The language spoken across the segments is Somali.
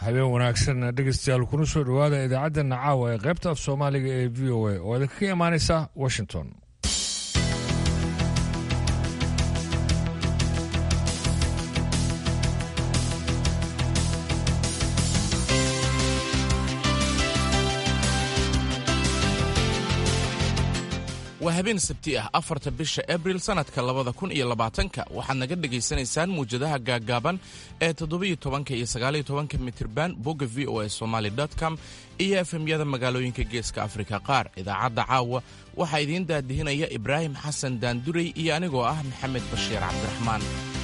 habeen wanaagsan dhegeystayaal kuna soo dhowaada idaacaddeena caawa ee qaybta af soomaaliga ee v o a oo idinkaga imaanaysa washington waa habeen sabti ah afarta bisha abril sannadka labada kun iyo labaatanka waxaad naga dhegaysanaysaan muwjadaha gaaggaaban ee toddobiyo tobanka iyo sagaaliyo tobanka mitirban bogga v o a somaali com iyo efemyada magaalooyinka geeska afrika qaar idaacadda caawa waxaa idiin daadihinaya ibraahim xasan daandurey iyo anigoo ah maxamed bashiir cabdiraxmaan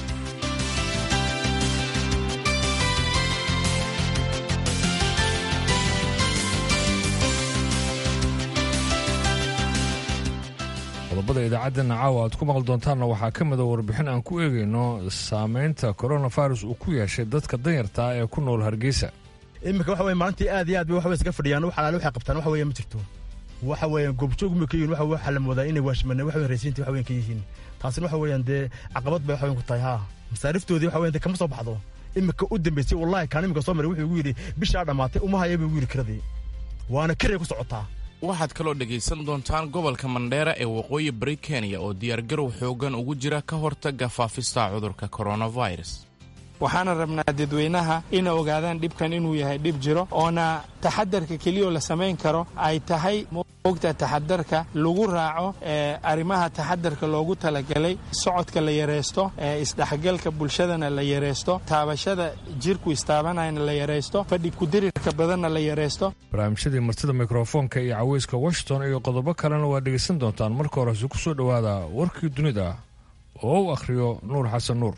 qodobada idaacaddeena caawa aad ku maqli doontaanna waxaa ka mida warbixin aan ku eegayno saameynta coronavirus uu ku yeeshay dadka danyartaa ee ku nool hargeysa iminka waxa weye maalintii aad iyo aad bay waxbay iskaga fadhiyaan wax alaale waxay qabtaan waxa weeye ma jirto waxa weeyaan goobjoog ma ka yihin waxa waxa la moodaa inay waashmaneen waxa weeye raysiintii waxa weyan ka yihiin taasina waxa weeyaan dee caqabad bay waxa weyan ku tahay haa masaariftoodii waxa weyan dee kama soo baxdo iminka u dambeysay wallahi kaan iminka soo maray wuxuu igu yidhi bishaa dhammaatay uma haya buu igu yidhi kiradii waana kiray ku socotaa waxaad kaloo dhegaysan doontaan gobolka mandheera ee waqooyi bari kenya oo diyaargarow xooggan ugu jira ka hortagga faafista cudurka coronavirus waxaana rabnaa dadweynaha ina ogaadaan dhibkan inuu yahay dhib jiro oona taxadarka keliyoo la samayn karo ay tahay mogta taxadarka lagu raaco arrimaha taxadarka loogu talagalay socodka la yaraysto isdhexgalka bulshadana la yaraysto taabashada jirku istaabanayana la yaraysto fadhi kudirirka badanna la yaraysto barnaamijyadii martida mikrofoonka iyo caweyska washington iyo qodobo kalena waa dhegaysan doontaan marka horese ku soo dhowaada warkii dunida oo u akhriyo nuur xasan nuur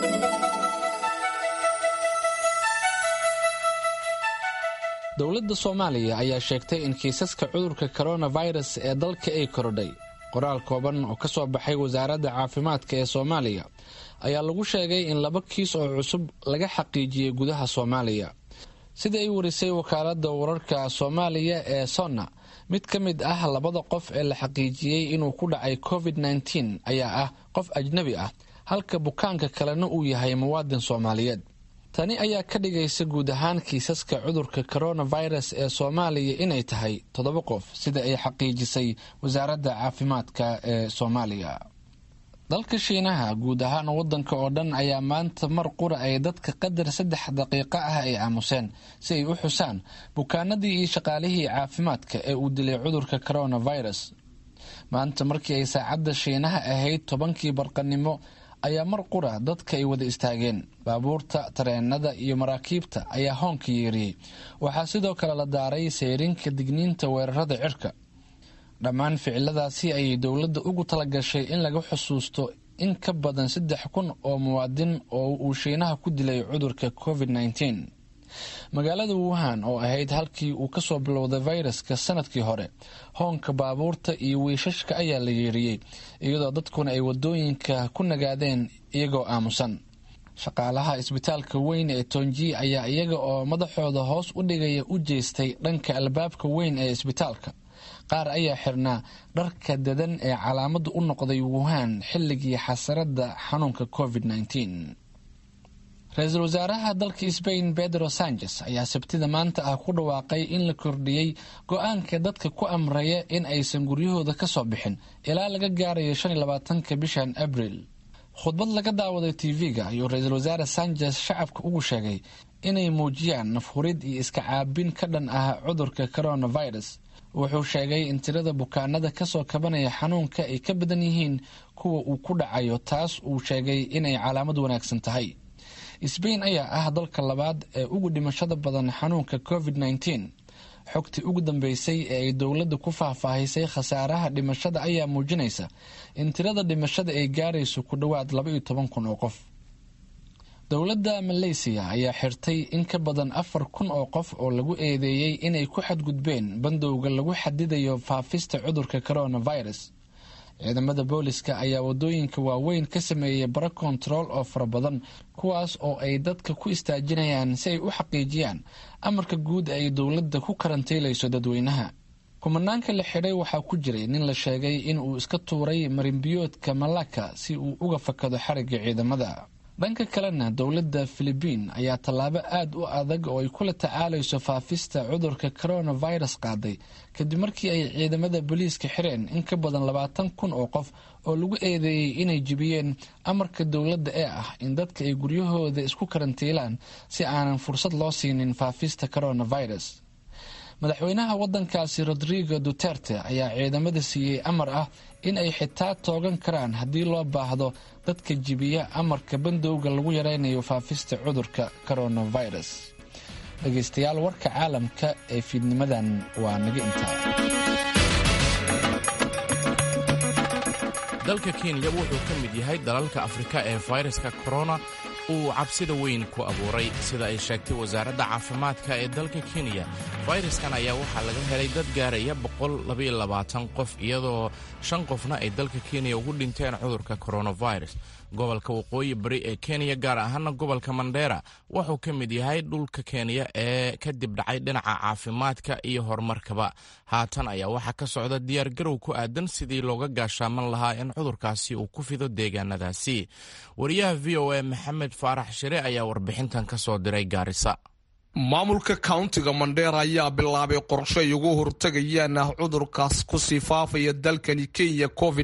dowladda soomaaliya ayaa sheegtay in kiisaska cudurka koronafirus ee dalka ay korodhay qoraal kooban oo ka soo baxay wasaaradda caafimaadka ee soomaaliya ayaa lagu sheegay in laba kiis oo cusub laga xaqiijiyey gudaha soomaaliya sida ay warisay wakaaladda wararka soomaaliya ee sonna mid ka mid ah labada qof ee la xaqiijiyey inuu ku dhacay covid nteen ayaa ah qof ajnabi ah halka bukaanka kalena uu yahay muwaadin soomaaliyeed tani ayaa ka dhigaysa guud ahaan kiisaska cudurka coronavirus ee soomaaliya inay tahay toddoba qof sida ay xaqiijisay wasaaradda caafimaadka ee soomaaliya dalka shiinaha guud ahaan wadanka oo dhan ayaa maanta mar qura ay dadka qadar saddex daqiiqo ah ay aamuseen si ay u xusaan bukaanadii iyo shaqaalihii caafimaadka ee uu dilay cudurka coronavirus maanta markii ay saacadda shiinaha ahayd tobankii barqanimo ayaa mar qura dadka ay wada istaageen baabuurta tareenada iyo maraakiibta ayaa hoonka yeeriyey waxaa sidoo kale la daaray sayrinka digniinta weerarada cirka dhammaan ficiladaasi ayay dowladda ugu talagashay in laga xusuusto in ka badan saddex kun oo muwaadin oo uu shiinaha ku dilay cudurka covid nteen magaalada wuhan oo ahayd halkii uu kasoo bilowday fayraska sanadkii hore hoonka baabuurta iyo wiishashka ayaa la yeeriyey iyadoo dadkuna ay wadooyinka ku nagaadeen iyagoo aamusan shaqaalaha isbitaalka weyn ee tonji ayaa iyaga oo madaxooda hoos u dhigaya u jeestay dhanka albaabka weyn ee isbitaalka qaar ayaa xirnaa dharka dadan ee calaamada u noqday wuhan xilligii xasarada xanuunka covid nteen ra-iisul wasaaraha dalka sbain pedro sanchez ayaa sabtida maanta ah ku dhawaaqay in la kordhiyey go-aanka dadka ku amraya in aysan guryahooda ka soo bixin ilaa laga gaarayo shan iyo labaatanka bishan abril khudbad laga daawaday tv-ga ayuu ra-iisul wasaare sanchez shacabka ugu sheegay inay muujiyaan nafhurid iyo iska caabin ka dhan ah cudurka coronavirus wuxuu sheegay in tirada bukaanada kasoo kabanaya xanuunka ay ka badan yihiin kuwa uu ku dhacayo taas uu sheegay inay calaamad wanaagsan tahay sbain ayaa ah dalka labaad ee ugu dhimashada badan xanuunka covid nteen xogtii ugu dambeysay ee ay dowladda ku faahfaahisay khasaaraha dhimashada ayaa muujinaysa in tirada dhimashada ay gaarayso ku dhowaad laba iyo toban kun oo qof dowladda maleysiya ayaa xirtay in ka badan afar kun oo qof oo lagu eedeeyey inay ku xadgudbeen bandowga lagu xadidayo faafista cudurka coronavirus ciidamada booliska ayaa wadooyinka waaweyn ka sameeyey bara kontarool oo fara badan kuwaas oo ay dadka ku istaajinayaan si ay u xaqiijiyaan amarka guud ay dowladda ku karantiilayso dadweynaha kumanaanka la xidhay waxaa ku jiray nin la sheegay in uu iska tuuray marinbiyoodka malaka si uu uga fakado xarigga ciidamada dhanka kalena dowladda filibiin ayaa tallaabo aad u adag oo ay kula tacaalayso faafista cudurka coronavirus qaaday kadib markii ay ciidamada booliiska xireen in ka badan labaatan kun oo qof oo lagu eedeeyey inay jibiyeen amarka dowladda ee ah in dadka ay guryahooda isku karantiilaan si aanan fursad loo siinin faafista coronavirus madaxweynaha wadankaasi rodrigo duterte ayaa ciidamada siiyey amar ah in ay xitaa toogan karaan haddii loo baahdo dadka jibiya amarka bandowga lagu yaraynayo faafista cudurka coronavirus dhegaystayaal warka caalamka ee fiidnimadan waa naga intaa dalka kenya wuxuu ka mid yahay dalalka afrika ee fayraska korona uu cabsida weyn ku abuuray sida ay sheegtay wasaaradda caafimaadka ee dalka kenya fayraskan ayaa waxaa laga helay dad gaaraya qof iyadoo shan qofna ay dalka kenya ugu dhinteen cudurka coronavirus gobolka waqooyi bari ee kenya gaar ahaana gobolka mandheera wuxuu ka mid yahay dhulka kenya ee kadib dhacay dhinaca caafimaadka iyo horumarkaba haatan ayaa waxaa ka socda diyaargarow ku aadan sidii looga gaashaaman lahaa in cudurkaasi uu ku fido deegaanadaasi wariyaha v o a maxamed faarax shire ayaa warbixintan ka soo diray gaarisa maamulka countiga mandheera ayaa bilaabay qorshe ay ugu hortagayaan ah cudurkaas kusii faafaya dalkani kenya covid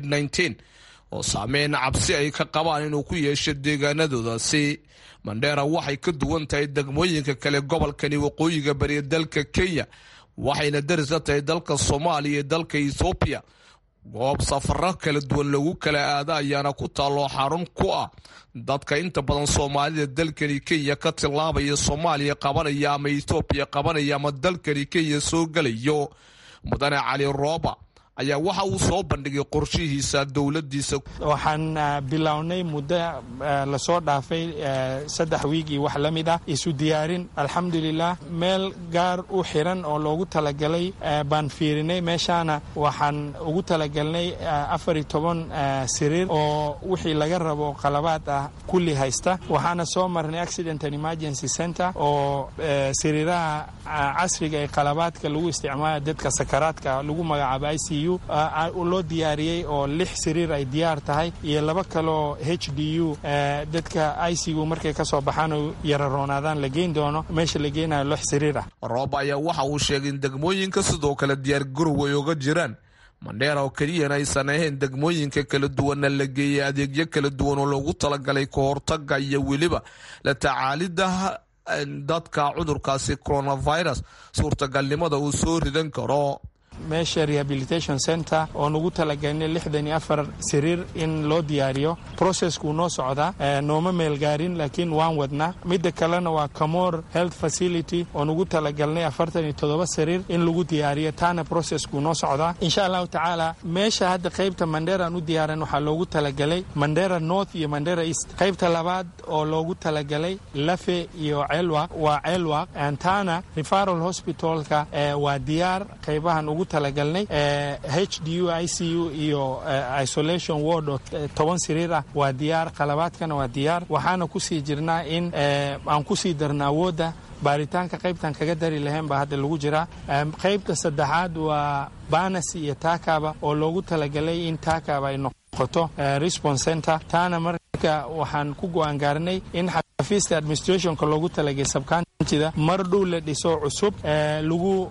oo saameyn cabsi ay ka qabaan inuu ku yeesho deegaanadoodaasi mandheera waxay ka duwan tahay degmooyinka kale gobolkani waqooyiga bariya dalka kenya waxayna daris la tahay dalka soomaaliya iyo dalka ethoobiya goob safaro kala duwan lagu kala aada ayaana ku taalloo xarun ku ah dadka inta badan soomaalida dalkani kenya ka tillaabaya soomaaliya qabanaya ama ethoobiya qabanaya ama dalkani kenya soo gelayo mudane cali rooba ayaa waxa uu soo bandhigay qorshihiisa dowladiisa waxaan bilownay muddo lasoo dhaafay saddex wiig iyo wax la mid ah isu diyaarin alxamdulilah meel gaar u xiran oo loogu talagalay baan fiirinay meeshaana waxaan ugu talagalnay afar iyo toban siriir oo wixii laga rabo qalabaad ah kulli haysta waxaana soo marnay accident and emergency center oo siriiraha casriga ee qalabaadka lagu isticmaala dadka sakaraadka lagu magacaabo i c u loo diyaariyey oo lix siriir ay diyaar tahay iyo laba kaloo h d u dadka icu markay ka soo baxaan oo yararoonaadaan la geyn doono meesha la geynayo lix siriir ah roob ayaa waxa uu sheegay in degmooyinka sidoo kale diyaar garow ay oga jiraan mandheera oo keliyana aysan ahayn degmooyinka kala duwanna la geeyay adeegyo kala duwan oo loogu talagalay ka hortaga iyo weliba la tacaalida dadka cudurkaasi coronavirus suurtagalnimada uu soo ridan karo meesha rehabilitation center oo nugu talagalnay lixdan iyo afar siriir in loo diyaariyo processkuu noo socdaa nooma meelgaarin laakiin waan wadnaa midda kalena waa camor health facility oo nugu talagalnay afartan iyo toddoba siriir in lagu diyaariyo taana processkuu noo socdaa insha allahu tacaala meesha hadda qaybta mandheeraan u diyaaran waxaa loogu talagalay mandheera north iyo mandheera east qaybta labaad oo loogu talagalay lafe iyo ceelwaq waa ceelwaq taana referal hospitalka waa diyaar qaybahan ugu talagalnay h d u i c u iyo isolation ward oo toban siriir ah waa diyaar qalabaadkana waa diyaar waxaana kusii jirnaa in aan kusii darna awoodda baaritaanka qaybtan kaga dari lahayn baa hadda lagu jiraa qaybta saddexaad waa banasi iyo taakaba oo loogu talagalay in taakaba ay noqoto response center taana marka waxaan ku go-aan gaarnay in xafiiska administrationka loogu talagay sabkantida mar dhow la dhiso cusub lagu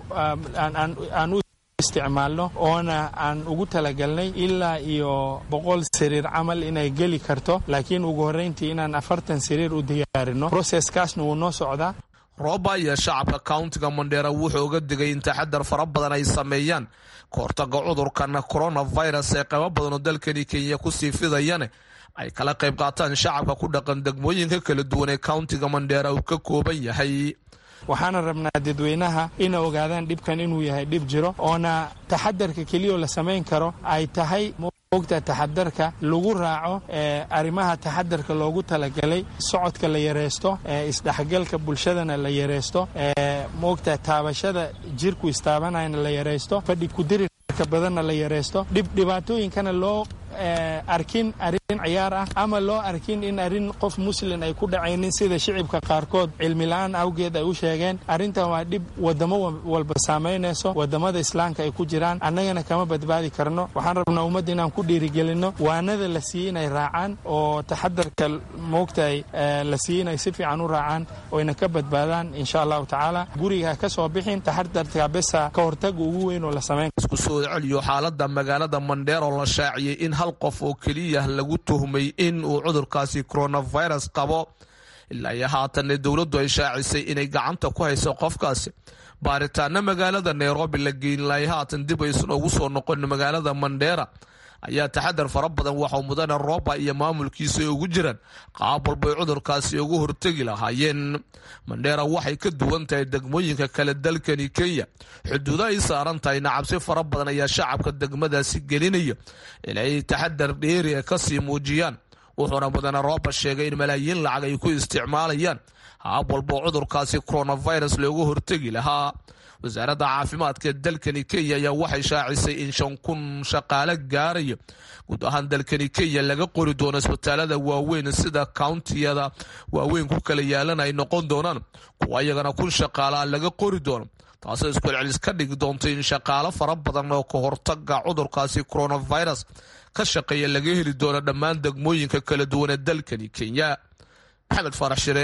aan u isticmaalno oona aan ugu talagalnay ilaa iyo boqol siriir camal inay geli karto laakiin ugu horreyntii inaan afartan siriir u diyaarino proseskaasna wuu noo socdaa rooba ayaa shacabka countiga mandheera wuxuu uga digay in taxadar fara badan ay sameeyaan ka hortaga cudurkan coronavirus ee qaybo badan oo dalkani kenya kusii fidayane ay kala qayb qaataan shacabka ku dhaqan degmooyinka kala duwan ee countiga mandheera uu ka kooban yahay waxaana rabnaa dadweynaha ina ogaadaan dhibkan inuu yahay dhib jiro oona taxadarka keliyao la samayn karo ay tahay mogta taxadarka lagu raaco arrimaha taxadarka loogu talagalay socodka la yareysto isdhexgalka bulshadana la yareysto mogta taabashada jirku istaabanayana la yareysto fadhi kudirirka badanna la yareysto dhib dhibaatooyinkana loo arkin arrin ciyaar ah ama loo arkin in arrin qof muslin ay ku dhacaynin sida shicibka qaarkood cilmila-aan awgeed ay u sheegeen arrintan waa dhib wadamo walba saamaynayso wadamada islaamka ay ku jiraan annagana kama badbaadi karno waxaan rabnaa ummadda inaan ku dhiirigelinno waanada la siiyey inay raacaan oo taxadarka moogtahay la siiyey inay si fiican u raacaan oyna ka badbaadaan insha allahu tacaala guriga ka soo bixin taxadarka besa ka hortaga ugu weyn oo la samayn isku soo celiyo xaalada magaalada mandheer oo la shaaciyey in hal qof oo keliya lagu tuhmay in uu cudurkaasi coronavirus qabo ilaa iyo haatanne dowladdu ay shaacisay inay gacanta ku hayso qofkaasi baaritaana magaalada nairobi la geynilay haatan dib aysan ugu soo noqon magaalada mandheera ayaa taxadar fara badan waxau mudane rooba iyo maamulkiisa ay ugu jiraan qaab walbay cudurkaasi ugu hortegi lahaayeen mandheera waxay ka duwan tahay degmooyinka kale dalkani kenya xuduudo ay saaran tahayna cabsi fara badan ayaa shacabka degmadaasi gelinaya inay taxadar dheeriga kasii muujiyaan wuxuuna mudane rooba sheegay in malaayiin lacag ay ku isticmaalayaan haab walbo cudurkaasi coronavirus loogu hortegi lahaa wasaaradda caafimaadka ee dalkani kenya ayaa waxay shaacisay in shan kun shaqaale gaaraya guud ahaan dalkani kenya laga qori doono isbitaalada waaweyn sida countiyada waaweyn ku kala yaalan ay noqon doonaan kuwa iyagana kun shaqaalea laga qori doono taasoo iskucelcelis ka dhigi doonta in shaqaalo fara badan oo ka hortaga cudurkaasi coronavirus ka shaqeeya laga heli doono dhammaan degmooyinka kala duwan ee dalkani kenya maxamed faarax shire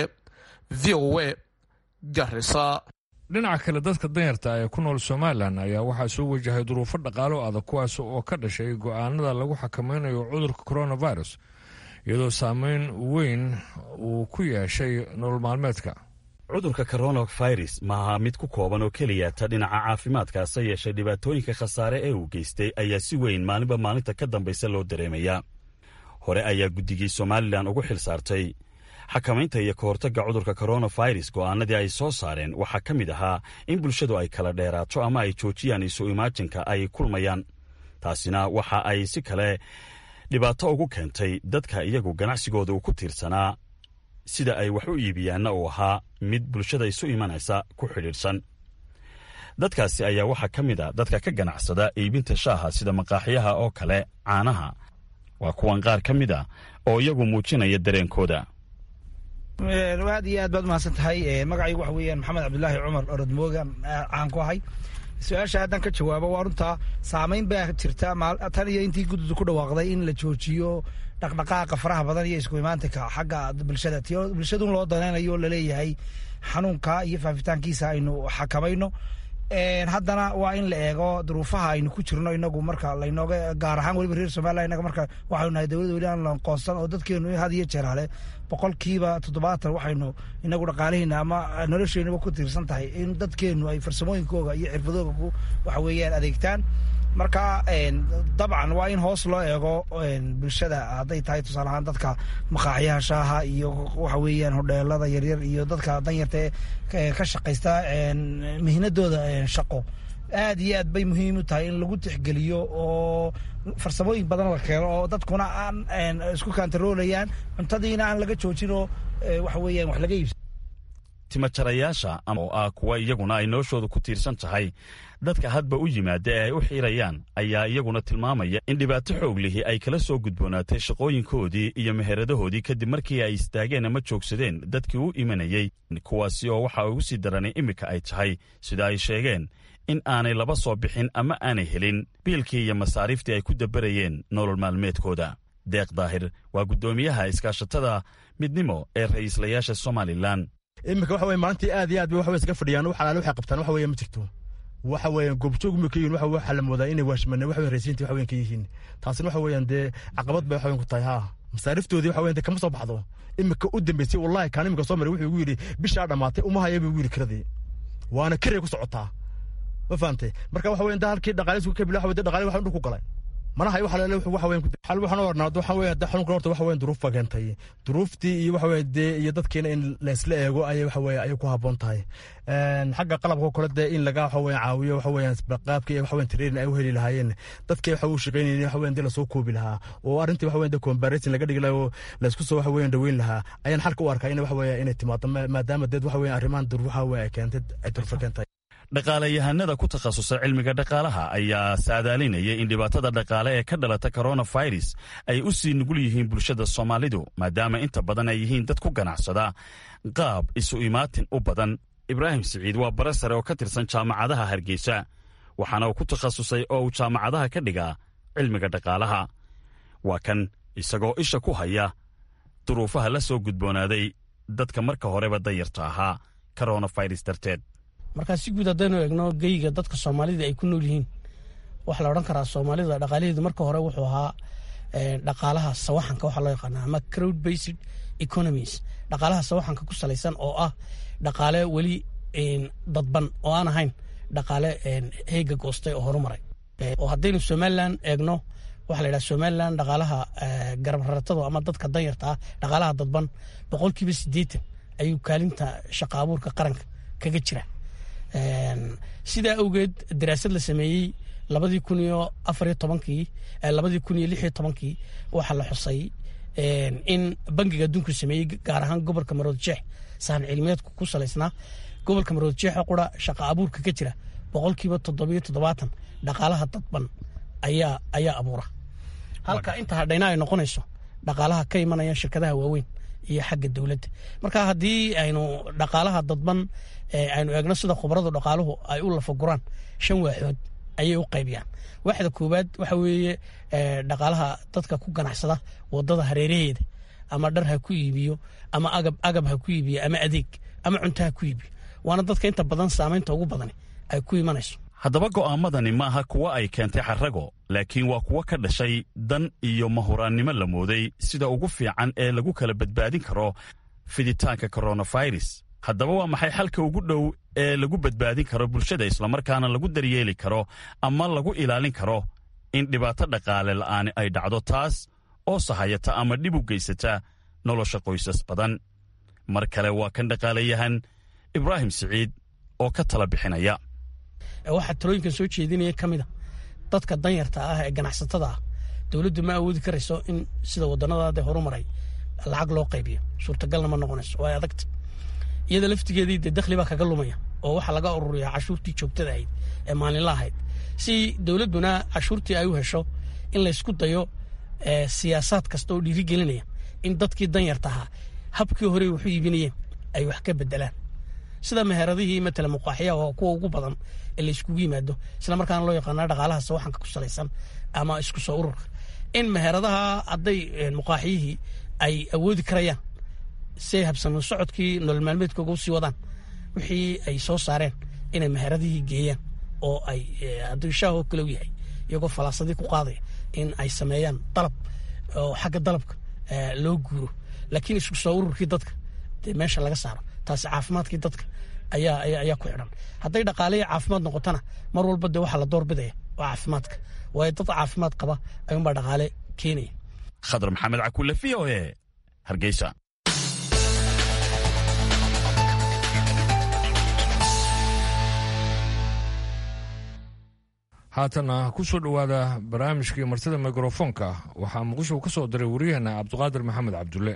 v o a garisa dhinaca kale dadka danyarta ee ku nool somalilan ayaa waxaa soo wajahay duruufo dhaqaalo adag kuwaas oo ka dhashay go'aanada lagu xakamaynayo cudurka coronavirus iyadoo saameyn weyn uu ku yeeshay nolol maalmeedka cudurka coronavirus maaha mid ku kooban oo keliya ta dhinaca caafimaadkaase yeeshay dhibaatooyinka khasaare ee uu geystay ayaa si weyn maalinba maalinta ka dambaysa loo dareemayaa hore ayaa guddigii somalilan ugu xil saartay xakamaynta iyo ka hortagga cudurka coronavirus go'aanadii ay soo saareen waxaa ka mid ahaa in bulshadu ay kala dheeraato ama ay joojiyaan isu imaajinka ay kulmayaan taasina waxa ay si kale dhibaato ugu keentay dadka iyagu ganacsigooda uu ku tiirsanaa sida ay wax u iibiyaanna uu ahaa mid bulshada isu imanaysa ku xidhiidhsan dadkaasi ayaa waxaa ka mid a dadka ka ganacsada iibinta shaaha sida maqaaxyaha oo kale caanaha waa kuwan qaar ka mid a oo iyagu muujinaya dareenkooda aad iyo aad baad umahadsan tahay magacaygu waxa weeyaan maxamed cabdulaahi cumar orodmooga caan ku ahay su-aasha haddaan ka jawaabo waa runtaa saamayn baa jirta tan iyo intii guddidu ku dhawaaqday in la joojiyo dhaqdhaqaaqa faraha badan iyo isku imaantinka xagga bulshada ti bulshadun loo danaynayo laleeyahay xanuunka iyo faafitaankiisa aynu xakamayno haddana waa in la eego duruufaha aynu ku jirno inagu marka laynooga gaar ahaan weliba reer somalilan inaga marka waxaynu nahay dowladda weli aan lanqoonsan oo dadkeenu had iyo jeer hale boqolkiiba toddobaatan waxaynu inagu dhaqaalihayna ama nolosheenuba ku tiirsan tahay in dadkeenu ay farsamooyinkooga iyo xirfadooga ku waxa weeyaan adeegtaan marka dabcan waa in hoos loo eego bulshada hadday tahay tusaale ahaan dadka maqaaxyaha shaaha iyo waxa weeyaan hodheelada yaryar iyo dadka danyarta ee ka shaqaysta mihnadooda shaqo aad iyo aad bay muhiim u tahay in lagu tixgeliyo oo farsamooyin badan la keeno oo dadkuna aan isku kantaroolayaan cuntadiina aan laga joojin oo waxa weeyaan wax laga iibsa timajarayaasha oo ah kuwa iyaguna ay noloshooda ku tiirsan tahay dadka hadba u yimaada ee ay u xiirayaan ayaa iyaguna tilmaamaya in dhibaato xoog lihi ay kala soo gudboonaatay shaqooyinkoodii iyo meheradahoodii kadib markii ay istaageen ama joogsadeen dadkii u imanayey kuwaasi oo waxa ugu sii daranay iminka ay tahay sida ay sheegeen in aanay laba soo bixin ama aanay helin biilkii iyo masaariiftii ay ku dabarayeen nolol maalmeedkooda deeq daahir waa guddoomiyaha iskaashatada midnimo ee ra'iislayaasha somalilan iminka waxa weye maalintii aad iyo aad bay waxbay iska fadhiyaan wax alaale waxay qabtaan waxa weeye ma jirto waxa weeyaan goobjoog ma ka yihin waxa waxa la moodaa inay waashmane waxa weyan raysiinta waxa weyan ka yihiin taasina waxa weeyaan dee caqabad bay waxa weyan ku tahay haa masaariftoodii waxa weyan dee kama soo baxdo iminka u dambeysay wallahi kaan iminka soo maray wuxuu igu yidhi bishaa dhammaatay uma haya buu igu yidhi kiradii waana kiray ku socotaa ma fahamtay marka waxa weyan da halkii dhaqaalisku ka bila waxa weye dhaqaali waxa dhul ku galay mana hayo waxa leele waxa weyn xal waxaan u ornaa waxa weyn da xanuunka horta waxa weyn duruuf baa keentay duruuftii iyo waxa weyn dee iyo dadkeena in la isla eego ayay waxa weyn ayay ku habboon tahay xagga qalabka kale dee in laga waxa weyn caawiyo waxa weyn qaabkii waxa weyn training ay u heli lahaayeen dadkii waxa uu shaqaynayeen waxa weyn dee lasoo koobi lahaa oo arrintii waxa weyn dee comparison laga dhigi lahaa oo la isku soo waxa weyn dhaweyn lahaa ayaan xalka u arkaa in waxa weyn inay timaado maadaama dee waxa weyn arrimahan duruufaha weyn ay keentay ay duruufo keentay dhaqaalayahanada ku takhasusay cilmiga dhaqaalaha ayaa saadaalinaya in dhibaatada dhaqaale ee ka dhalata koronafirus ay u sii nugul yihiin bulshada soomaalidu maadaama inta badan ay yihiin dad ku ganacsada qaab isu imaatin u badan ibraahim siciid waa bare sare oo ka tirsan jaamacadaha hargeysa waxaana uu ku takhasusay oo uu jaamacadaha ka dhigaa cilmiga dhaqaalaha waa kan isagoo isha ku haya duruufaha la soo gudboonaaday dadka marka horeba dayarta ahaa koronafirus darteed markaa si guud haddaynu eegno geyga dadka soomaalida ay ku nool yihiin waxaa la odhan karaa soomaalida dhaqaalaheedu marka hore wuxuu ahaa dhaqaalaha sawaxanka waxaa loo yaqaana ama crowd based economies dhaqaalaha sawaxanka ku salaysan oo ah dhaqaale weli dadban oo aan ahayn dhaqaale heega goostay oo horumaray oo haddaynu somalilan eegno waxaa la yidhaha somalilan dhaqaalaha garab raratada ama dadka danyarta ah dhaqaalaha dadban boqolkiiba siddeetan ayuu kaalinta shaqa abuurka qaranka kaga jira sidaa awgeed daraasad la sameeyey labadii kun iyo afariyo tobankii labadii kun iyo lixiyo tobankii waxaa la xusay in bangiga adduunku sameeyey gaar ahaan gobolka marood jeex sahan cilmiyeedku ku salaysnaa gobolka marood jeexa qura shaqa abuurka ka jira boqolkiiba toddobiyo toddobaatan dhaqaalaha dadban ayaa ayaa abuura halka inta hadhayna ay noqonayso dhaqaalaha ka imanaya shirkadaha waaweyn iyo xagga dowladda marka haddii aynu dhaqaalaha dadban aynu eegno sida khubaradu dhaqaaluhu ay u lafaguraan shan waaxood ayay u qaybiyaan waaxda koowaad waxa weeye dhaqaalaha dadka ku ganacsada wadada hareeraheeda ama dhar ha ku iibiyo ama agab agab ha ku iibiyo ama adeeg ama cunto ha ku iibiyo waana dadka inta badan saamaynta ugu badani ay ku imanayso haddaba go'aamadani maaha kuwa ay keentay xarrago laakiin waa kuwo ka dhashay dan iyo mahuraannimo la mooday sida ugu fiican ee lagu kala badbaadin karo fiditaanka koronafirus haddaba waa maxay xalka ugu dhow ee lagu badbaadin karo bulshada islamarkaana lagu daryeeli karo ama lagu ilaalin karo in dhibaato dhaqaale la'aani ay dhacdo taas oo sahayata ama dhib u geysata nolosha qoysas badan mar kale waa kan dhaqaalayahan ibraahim siciid oo ka tala bixinaya waxaa talooyinkan soo jeedinaya ka mida dadka danyarta ah ee ganacsatada ah dowladdu ma awoodi karayso in sida wadannadaade horumaray lacag loo qaybiyo suurtagalna ma noqonayso waa adagta iyada laftigeedii dee dakhli baa kaga lumaya oo waxaa laga ururiyaa cashuurtii joogtada ahayd ee maalinla ahayd si dowladduna cashuurtii ay u hesho in laysku dayo siyaasaad kasta oo dhiirigelinaya in dadkii danyarta ahaa habkii hore waxu iibinayeen ay wax ka bedelaan sida meheradihii matala muqaaxiyaha oo kuwa ugu badan ee layskugu yimaado isla markaana loo yaqaana dhaqaalaha sawaxanka ku salaysan ama isku soo ururka in meheradaha hadday muqaaxiyihii ay awoodi karayaan siay habsamo socodkii nolol maalmeedkooga usii wadaan wixii ay soo saareen inay meheradihii geeyaan oo ay hadduu shaah oo kale u yahay iyagoo falaasadii ku qaadaya in ay sameeyaan dalab oo xagga dalabka loo guuro laakiin isku soo ururkii dadka dee meesha laga saaro taasi caafimaadkii dadka ayaa ayaa ku xidhan hadday dhaqaaliya caafimaad noqotona mar walba dee waxaa la doorbidaya oo caafimaadka waayo dad caafimaad qaba ayuunbaa dhaqaale keenaya khadar maxamed cakulle v o e hargeysa haatana ku soo dhowaada barnaamijkii martida mikrofoonka waxaa muqdisho ka soo diray waryaheena cabdiqaadir maxamed cabdulle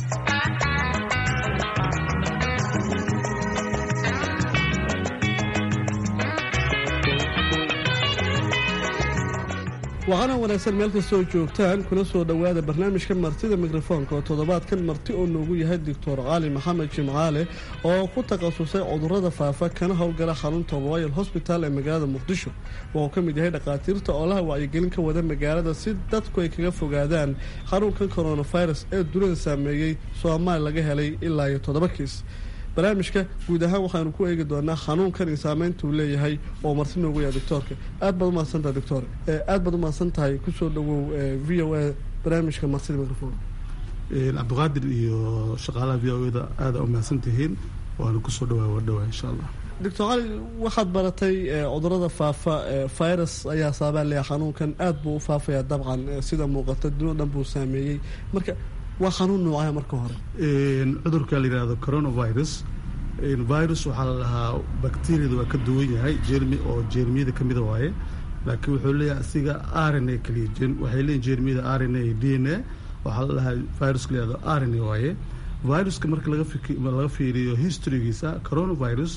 waxaana wanaagsan meel kastoo joogtaan kuna soo dhowaada barnaamijka martida mikrofoonka oo toddobaadkan marti oo noogu yahay doctor cali maxamed jimcaale oo ku takhasusay cudurada faafa kana howlgala xarunta royal hosbital ee magaalada muqdisho wuxuu ka mid yahay dhakhaatiirta oolaha wacyigelin ka wada magaalada si dadku ay kaga fogaadaan xarunkan coronavirus ee dunida saameeyey soomaali laga helay ilaa iyo toddoba kiis barnaamijka guud ahaan waxaanu ku eegi doonaa xanuunkan iyo saameynta uu leeyahay oo marti noogu yahay doctoorka aad baad umahadsantahay doctor aad baad umahadsan tahay kusoo dhawow v o a barnaamijka martida microfon cabdiqaadir iyo shaqaalaha v o da aada umahadsan tihiin waana kusoo dhawaa wadhawaa insha allah doctor cali waxaad baratay cudurada faafa virus ayaa saabaan leeyahay xanuunkan aad buu u faafayaa dabcan sida muuqata dunida dhan buu saameeyey marka waa xanuun noocaya marka hore cudurka la yihahdo coronavirus virus waxaa la dhahaa bacteriada waa ka duwan yahay jermi oo jeermiyada ka mida waaye laakiin wuxuu leeyahay asiga r n a kaliya waxay leeyihin jeermiyada r n a iyo d n a waxaa la dhahaa viruska la yihahdo r n a waaye viruska marka laga laga fiiriyo historygiisa coronavirus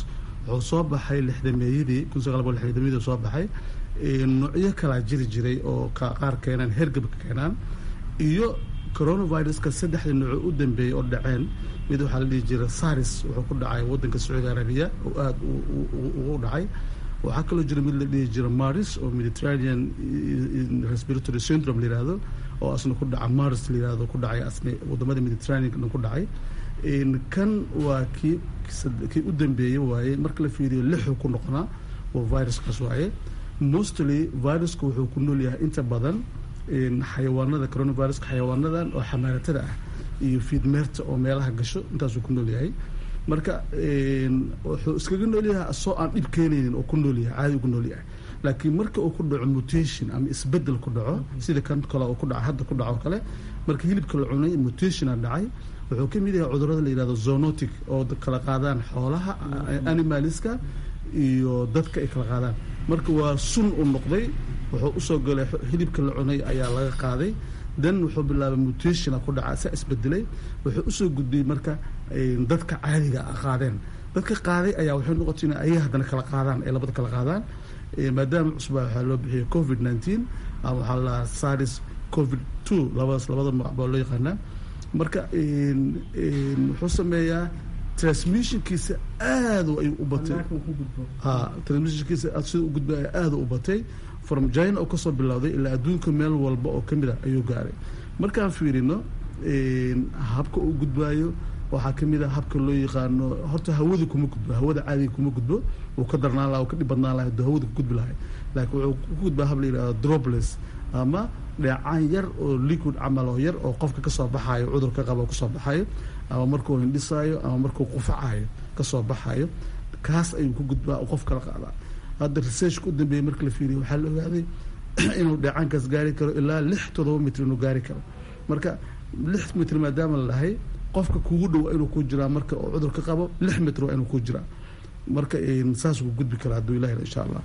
wuxuu soo baxay lixdameeyadii kun sagaal boqol lixdameeyadii soo baxay noocyo kalaa jiri jiray oo qaar keenaan hergabka keenaan iyo coronaviruska saddexda nooco u dambeeyey oo dhaceen mid waxaa la dhihi jiray saris wuxuu ku dhacay wadanka sacuudi arabiya oo aada ugu dhacay waxaa kaloo jira mid la dhihi jira maris oo mediterranean respiratory syndrome la yihahdo oo asna ku dhaca maris la yihahdo ku dhacay asna wadamada mediterranean ku dhacay kan waa kii kii u dambeeyey waaye marka la fiiriyo lixuu ku noqonaa oo viruskaas waaye mostly viruska wuxuu ku nool yahay inta badan xayawaanada coronaviruska xayawaanadan oo xamaaratada ah iyo fiidmeerta oo meelaha gasho intaasuu ku nool yahay marka wuxuu iskaga nool yahay asoo aan dhib keenaynin oo ku nool yahay caadi ugu nool yahay laakiin marka uu ku dhaco mutation ama isbedel ku dhaco sida kan kale oo ku dhaca hadda ku dhaco kale marka hilibka la cunay mutationa dhacay wuxuu ka mid yahay cudurada la yihahdo zonotic oo kala qaadaan xoolaha animaliska iyo dadka ay kala qaadaan marka waa sun u noqday wuxuu usoo galay hilibka la cunay ayaa laga qaaday dan wuxuu bilaabay mutationa ku dhaca saa isbedelay wuxuu usoo gudbiyey marka dadka caadiga qaadeen dadka qaaday ayaa waxay noqotay in ayaga haddana kala qaadaan ay labada kala qaadaan maadaama cusbaa waxaa loo bixiyay covid nineteen ama waxaa la saris covid two labadaas labada magac baa loo yaqaanaa marka wuxuu sameeyaa transmissionkiisa aada ayuu u batay ha transmissionkiisa sida u gudbay aada u batay from china oo kasoo bilowday ilaa adduunka meel walba oo kamid a ayuu gaaray markaan fiirino habka uu gudbaayo waxaa kamid a habka loo yaqaano horta hawada kuma gudbo hawada caadiga kuma gudbo wuu ka darnaan laha ka dhib badnaan laha aduu hawada ku gudbi lahay laakiin wuxuu ku gudbaa hab la yihahdo drobles ama dheecaan yar oo liquid camal oo yar oo qofka kasoo baxaayo cudurka qaba kasoo baxayo ama markuu hindhisaayo ama markuu qufacayo kasoo baxayo kaas ayuu ku gudbaa oo qof kala qaadaa hadda researchka u dambeeyey marka la fiiriyo waxaa la ogaaday inuu dheecaankaas gaari karo ilaa lix toddoba mitr inuu gaari karo marka lix mitr maadaama la dhahay qofka kugu dhow inuu ku jiraa marka oo cudurka qabo lix mitr waa inuu ku jiraa marka saas ku gudbi karaa hadduu ilahi insha allah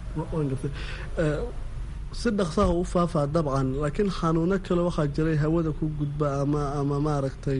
si dhaqsaha u faafaa dabcan laakiin xanuuno kale waxaa jiray hawada ku gudba ama ama maaragtay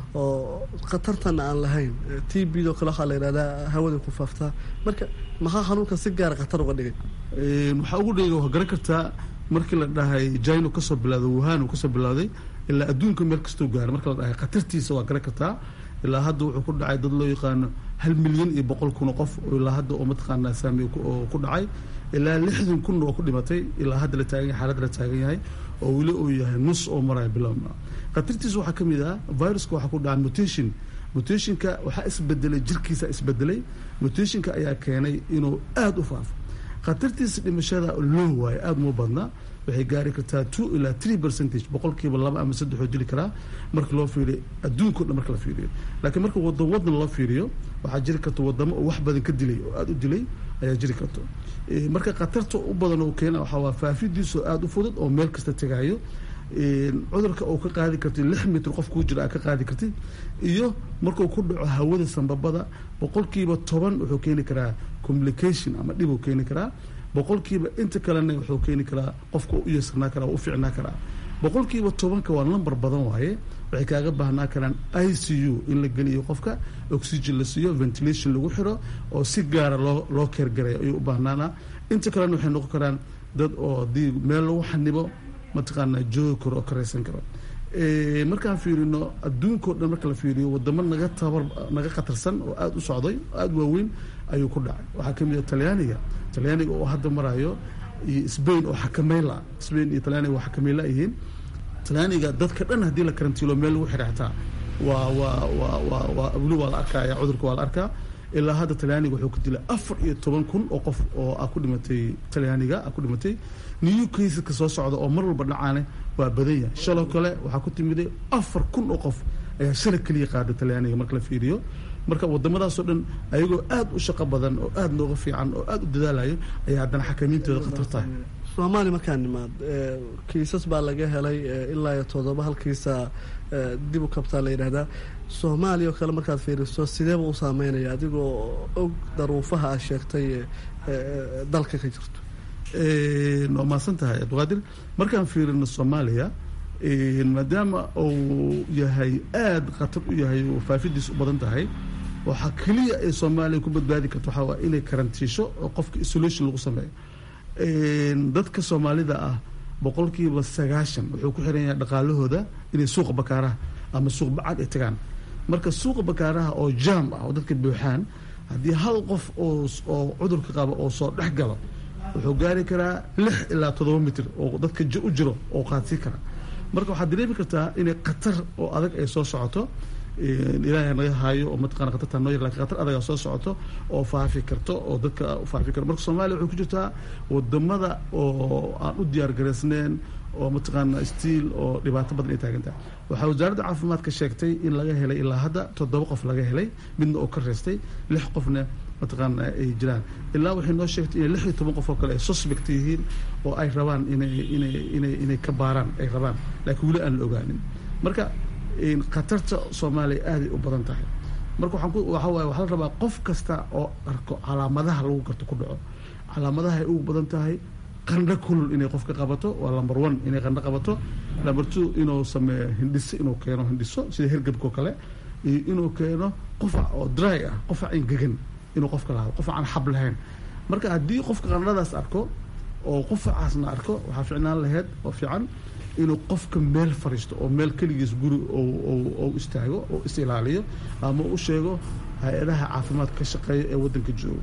oo khatartana aan lahayn t b do kale waxaa la yidhahdaa hawada ku faaftaa marka maxaa xanuunka si gaara khatar uga dhigay waxaa ugu dhigay waa garan kartaa markii la dhahay jino kasoo bilowday wuhan uu kasoo bilowday ilaa adduunka meel kastuu gaaray marka la dhahay khatartiisa waa garan kartaa ilaa hadda wuxuu ku dhacay dad loo yaqaano hal milyan iyo boqol kun oo qof ilaa hadda oo mataqaanaa saamiy oo ku dhacay ilaa lixdan kun oo ku dhimatay ilaa hadda la taagan yahay xaaladda la taagan yahay oo weli uu yahay nus oo maraya bilowna khatartiisa waxaa kamid ah viruska waxaa ku dhaca mutation mutationka waxaa isbedelay jirkiisa isbedelay mutationka ayaa keenay inuu aada u faafo khatartiisa dhimashada loo waayo aada uma badna waxay gaari kartaa two ilaa three percentage boqolkiiba laba ama saddexoo dili karaa marka loo fiiriyo adduunka o dhan marka la fiiriyo laakiin marka wadan wadan loo fiiriyo waxaa jiri karta wadamo oo wax badan ka dilay oo aada u dilay ayaa jiri karto marka khatarta u badan oo keena waxaa waa faafidiisu aada u fudud oo meel kasta tegaayo cudurka uu ka qaadi kartay lix mitr qof kuu jira aa ka qaadi kartid iyo markuu ku dhaco hawada sambabada boqolkiiba toban wuxuu keeni karaa communication ama dhibuu keeni karaa boqolkiiba inta kalena wuxuu keeni karaa qofka u yeesarnaa karaa u ficnaa karaa boqolkiiba tobanka waa number badan waaye waxay kaaga baahnaa karaan i c u in la geliyo qofka oxygen la siiyo ventilation lagu xiro oo si gaara loo loo keergaray ayuu u baahnaana inta kalena waxay noqon karaan dad oo hadii meel lagu xanibo mataqaanaa joogi karo oo karaysan karo markaan fiirino adduunka o dhan marka la fiiriyo wadamo naga tabar naga khatarsan oo aada u socday oo aada waaweyn ayuu ku dhacay waxaa kamid ah talyaaniga talyaaniga oo hadda marayo iyo sbain oo xakamayla sbain iyo talyaaniga waa xakamayla yihiin talyaaniga dadka dhan haddii la karantiilo meel lagu xidha xataa waa waa waa waa waa weli waa la arkaya cudurka waa la arkaa ilaa hadda talyaaniga wuxuu ku dilay afar iyo toban kun oo qof oo ah ku dhimatay talyaaniga ah ku dhimatay new caseska soo socda oo mar walba dhacaane waa badan yahay shaloo kale waxaa ku timiday afar kun oo qof ayaa shala keliya qaada talyaaniga marka la fiiriyo marka wadamadaasoo dhan ayagoo aada u shaqo badan oo aada nooga fiican oo aada u dadaalayo ayaa haddana xakamiintooda khatar tahay soomaaliya markaa nimaad kiisas baa laga helay ilaa iyo todoba halkiisa dib u kabtaa la yidhaahdaa soomaaliya oo kale markaad fiiriso sideeba u saameynaya adigoo og daruufaha aad sheegtay dalka ka jirto waa mahadsan tahay abdiqaadir markaan fiirino soomaaliya maadaama uu yahay aada khatar u yahay oo faafidiis u badan tahay waxaa keliya ay soomaaliya ku badbaadi karto waxaa waa inay karantiisho oo qofka isolation lagu sameeyo dadka soomaalida ah boqolkiiba sagaashan wuxuu ku xiran yahay dhaqaalahooda inay suuqa bakaaraha ama suuq bacad ay tagaan marka suuqa bakaaraha oo jaam ah oo dadka buuxaan haddii hal qof oo oo cudurka qaba oo soo dhex galo wuxuu gaari karaa lix ilaa toddoba mitir oo dadka u jiro oo qaadsii kara marka waxaad dareemi kartaa inay khatar oo adag ay soo socoto ilaahay naga haayo oo mataqana khatarta noo yar lakin khatar adagaa soo socoto oo faafi karto oo dadka u faafi karto marka soomaaliya waxay ku jirtaa wadamada oo aan u diyaar garaysneen oo mataqaana stiil oo dhibaato badan ay taagan tahay waxaa wasaaradda caafimaadka sheegtay in laga helay ilaa hadda toddoba qof laga helay midna oo ka reestay lix qofna mataqaana ay jiraan ilaa waxay noo sheegtay inay lix iyo toban qof oo kale ay suspect yihiin oo ay rabaan inay inay inay inay ka baaraan ay rabaan laakiin weli aan la ogaanin marka khatarta soomaaliya aaday u badan tahay marka waxaan ku waxa waaye waxaa la rabaa qof kasta oo arko calaamadaha lagu garto ku dhaco calaamadaha ay ugu badan tahay qandho kulul inay qofka qabato waa number one inay qandho qabato number two inuu sameeyo hindhiso inuu keeno hindhiso sida hergebkao kale iyo inuu keeno qufac oo dry ah qufac ingegan inuu qofka lahaado qufac aan xab lahayn marka haddii qofka qandhadaas arko oo qufacaasna arko waxaa ficnaan laheyd oo fiican inuu qofka meel fariisto oo meel keligiis guri ou istaago oo is ilaaliyo ama u sheego hay-adaha caafimaadka ka shaqeeya ee waddanka jooga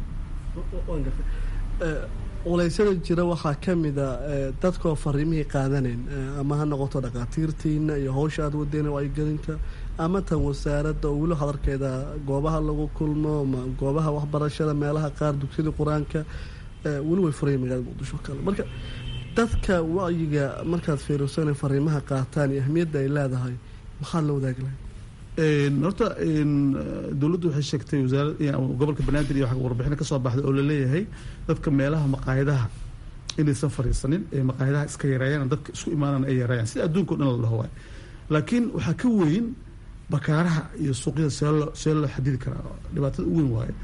culeysyada jira waxaa ka mida dadkoo fariimihii qaadanayn ama ha noqoto dhakhaatiirtiina iyo howsha aad wadeen wacyigelinta ama tan wasaaradda oo weli hadarkeeda goobaha lagu kulmo goobaha waxbarashada meelaha qaar dugsiyada qur-aanka weli way furaya magaalada muqdisho kale marka dadka wacyiga markaad fiirirsana fariimaha qaataan iyo ahmiyadda ay leedahay maxaad la wadaagi lahay horta dowladdu waxay sheegtay wasaarad gobolka banaadir iyo warbixina ka soo baxday oo laleeyahay dadka meelaha maqaayadaha inaysan fariisanin ee maqaayadaha iska yareeyaan dadka isku imaanana ay yareeyaan sida adduunka o dhan la dhaho waay laakiin waxaa ka weyn bakaaraha iyo suuqyada see loo see loo xadidi karaa dhibaatada u weyn waaye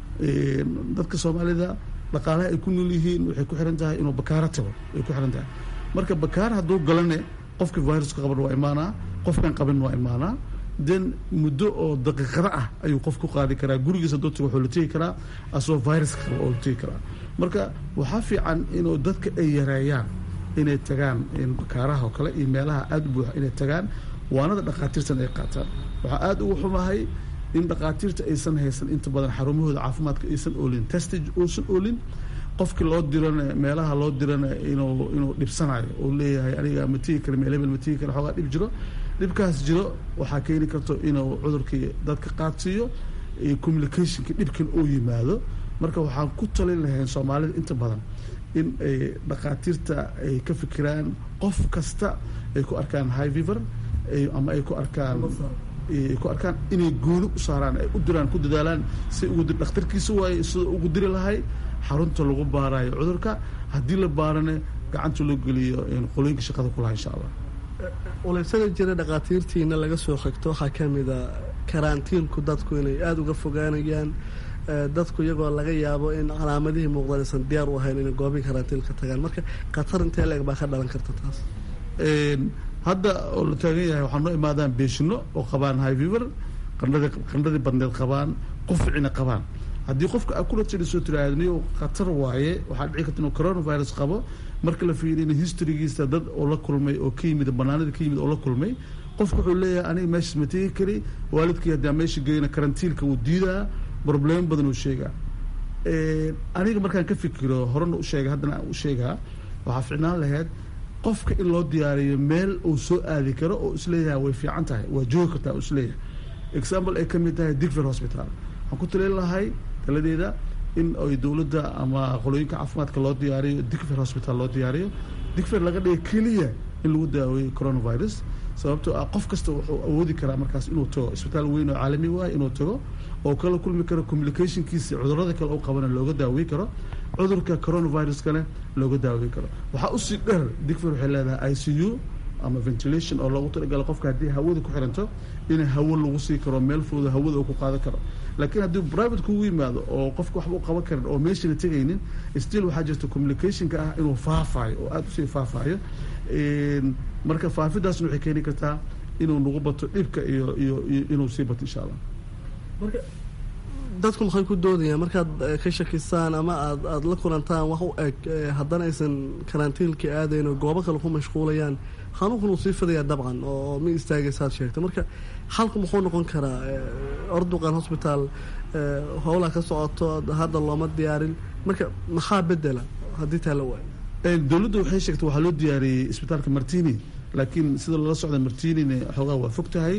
dadka soomaalida dhaqaalaha ay ku nool yihiin waxay ku xiran tahay inuu bakaaro tago ay ku xiran tahay marka bakaar hadduu galane qofkii viruska qaban waa imaanaa qofkan qabin waa imaanaa den muddo oo daqiiqada ah ayuu qof ku qaadi karaa gurigiisa dadka wuxuu la tegi karaa asagoo viruska qaba oo la tegi karaa marka waxaa fiican inuu dadka ay yareeyaan inay tagaan bakaaraha oo kale iyo meelaha aada u buuxa inay tagaan waanada dhakhaatiirtan ay qaataan waxaa aada ugu xumahay in dhakhaatiirta aysan haysan inta badan xarumahooda caafimaadka aysan oolin testage uusan oolin qofkii loo dirana meelaha loo dirana inuu inuu dhibsanayo uu leeyahay aniga ma tigi kara meel hebel ma tigi kara xoogaa dhib jiro dhibkaas jiro waxaa keeni karto inuu cudurkii dadka qaadsiiyo communicationka dhibkan uu yimaado marka waxaan ku talin lahayn soomaalida inta badan in ay dhakhaatiirta ay ka fikiraan qof kasta ay ku arkaan high fever ama ay ku arkaan ku arkaan inay gooni u saaraan ay u diraan ku dadaalaan si ugu dir dhakhtarkiisa waaye sida ugu diri lahay xarunta lagu baarayo cudurka haddii la baarane gacanta loo geliyo qolooyinka shaqada kulaha insha allah culeysyada jira dhakhaatiirtiina laga soo xigto waxaa ka mida karantiinku dadku inay aada uga fogaanayaan dadku iyagoo laga yaabo in calaamadihii muuqdaan aysan diyaar u ahayn inay goobii karantiinka tagaan marka khatar intee leeg baa ka dhalan karta taas hadda oo la taagan yahay waxaa noo imaadaan beeshino oo qabaan high fever qandhadii qandhadii badneed qabaan qufcina qabaan haddii qofka aculatly soo tiraahniyo khatar waaye waxaa dhici karta inuu coronavirus qabo marka la fiiriyo historygiisa dad oo la kulmay oo ka yimid banaanada ka yimid oo la kulmay qofka wuxuu leeyahay aniga meeshaas ma tegi kari waalidkii haddii aan meesha geyna karantiilka wuu diidaa problemo badan uu sheegaa aniga markaan ka fikiro horena u sheega haddana aan u sheegaa waxaa ficnaan lahayd qofka in loo diyaariyo meel uu soo aadi karo oo isleeyahay way fiican tahay waa joogi kartaa isleeyahay example ay ka mid tahay digfer hospital waxaan ku talin lahay taladeeda in ay dowladda ama qolooyinka caafimaadka loo diyaariyo digfer hospital loo diyaariyo digfer laga dhiga keliya in lagu daaweeyo coronavirus sababtoo ah qof kasta wuxuu awoodi karaa markaas inuu tago isbitaal weyn oo caalami waayo inuu tago oo kala kulmi karo communicationkiisa cudurada kale u qabana looga daawey karo cudurka coronaviruskana looga daawey karo waxaa usii dheer digfer waxay leedahay i c u ama ventilation oo loogu talagala qofka haddii hawada ku xiranto in hawo lagu sii karo meel fooda hawada uu ku qaadan karo laakiin haddii private kugu yimaado oo qofka waxba u qaban karin oo meeshana tegaynin still waxaa jirta communicationka ah inuu faafayo oo aada usii faafayo marka faafidaasna waxay keeni kartaa inuu nagu bato dhibka iyo iyo iyo inuu sii bato insha allah marka dadku maxay ku doodayaan markaad ka shakisaan ama aad aada la kulantaan wax u eg haddana aysan karantiilka aadayn oo goobo kale ku mashquulayaan xanuunkun uu sii fidayaa dabcan oo ma istaagaysaad sheegta marka xalku muxuu noqon karaa orduqan hosbitaal howlaa ka socoto hadda looma diyaarin marka maxaa bedela haddii taa la waayo dowladdu waxay sheegtay waxaa loo diyaariyey isbitaalka martini laakiin sida loola socda martinina xoogaa waa fog tahay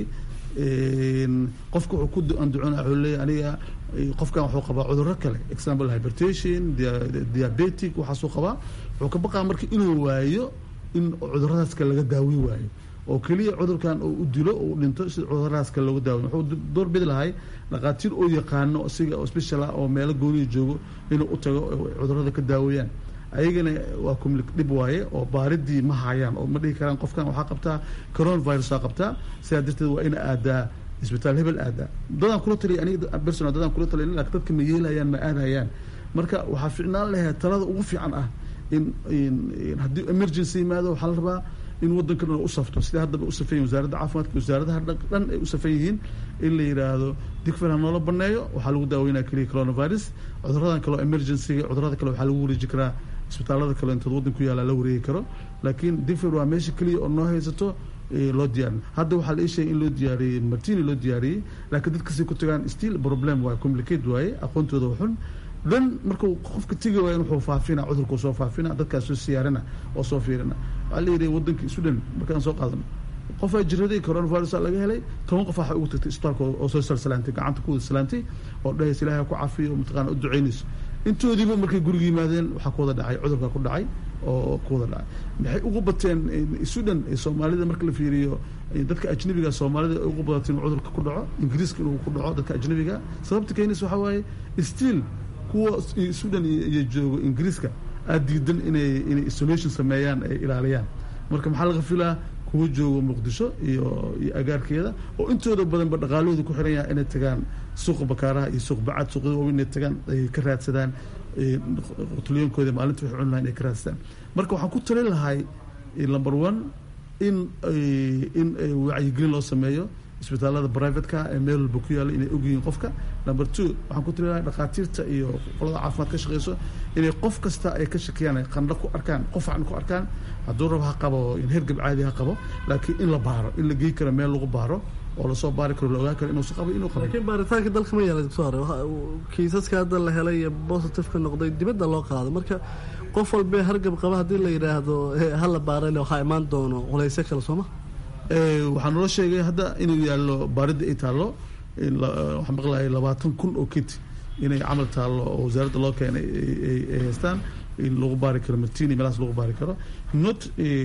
qofka wuxuu ku anducona wuxuu leeyahy aniga qofkan wuxuu qabaa cudurro kale example hypertation diabetic waxaasuu qabaa wuxuu ka baqaa marka inuu waayo in cuduradaas kale laga daawi waayo oo keliya cudurkan uu u dilo uu dhinto sida cuduradaas kale looga daawiy wuxuu door bidi lahay dhaqaatiir oo yaqaano isiga oo special ah oo meelo gooniya joogo inuu u tago cudurada ka daaweeyaan ayagana waa kumli dhib waaye oo baaridii ma hayaan oo ma dhihi karaan qofkan waxaa qabtaa coronavirusaa qabtaa sidaa darteed waa ina aadaa isbitaal hebel aadaa dadaan kula taliya aniga personal dadaan kula taliya laakiin dadka ma yeelayaan ma aadayaan marka waxaa ficnaan lahayd talada ugu fiican ah in haddii emergency yimaado waxaa la rabaa in wadanka dhan u safto sida haddaba u safan yihin wasaaradda caafimaadka wasaaradaha dhan ay u safan yihiin in la yidhaahdo digfel ha noola baneeyo waxaa lagu daaweynaya keliya coronavirus cuduradan kaleo emergencyga cudurada kale waxaa lagu wareeji karaa isbitaalada kale intood waddan ku yaala la wareegi karo laakiin digfel waa meesha keliya oo noo haysato loo diyaarin hadda waxaa la ii sheegay in loo diyaariyey martini loo diyaariyey laakiin dadkasay ku tagaan still problem waaye complicate waaye aqoontooda waxun dhan markuu qofka tegi waaya wuxuu faafina cudurkuu soo faafina dadkaas soo siyaarina oo soo fiirina waxaa la yidhi waddanka sudan markaan soo qaadano qofaa jiraday coronavirus laga helay toban qof waxay ugu tagtay isbitaalka oo soo salsalaantay gacanta ku wada salaantay oo dhahaysa ilaahay ku cafiyo oo mataqaana u ducaynayso intoodiiba markay guriga yimaadeen waxaa ku wada dhacay cudurka ku dhacay oo ku wada dhacay maxay ugu bateen sudan soomaalida marka la fiiriyo dadka ajnabiga soomaalida ay ugu badateen cudurka ku dhaco ingiriiska inuu ku dhaco dadka ajnabiga sababta keenaysa waxaa waaye still kuwa sudan iyo joogo ingiriiska aada diidan inay inay isolation sameeyaan ay ilaaliyaan marka maxaa laga filaa kuwa joogo muqdisho iyo iyo agaarkeeda oo intooda badanba dhaqaalahooda ku xiran yaha inay tagaan suuqa bakaaraha iyo suuq bacad suuqyada waaweyn inay tagaan ay ka raadsadaan qutulyoonkooda maalinta waxay cuni lahayn ay ka raadsadaan marka waxaan ku talin lahay number one in in wacyigelin loo sameeyo isbitaalada privateka ee meel walba ku yaalla inay ogyihiin qofka number two waxaan ku tali lahay dhakhaatiirta iyo qolada caafimaad ka shaqeyso inay qof kasta ay ka shakiyaan ay qandho ku arkaan qofcan ku arkaan hadduu rab ha qabo in hergab caadi ha qabo laakiin in la baaro in la gey karo meel lagu baaro oo lasoo baari karo la ogaan karo inuusa qabo inuu qabo laakiin baaritaanka dalka ma yaala doctor kiisaska hadda la helay iyo positiveka noqday dibadda loo qaado marka qof walbee hargab qaba haddii la yidhaahdo hala baarale waxaa imaan doono culaysyo kale sooma waxaa naloo sheegay hadda inuu yaallo baaridda ay taallo waxaan maqlahay labaatan kun oo kit inay camal taallo oo wasaaradda loo keenay ay haystaan in lagu baari karo martini meelahaas lagu baari karo not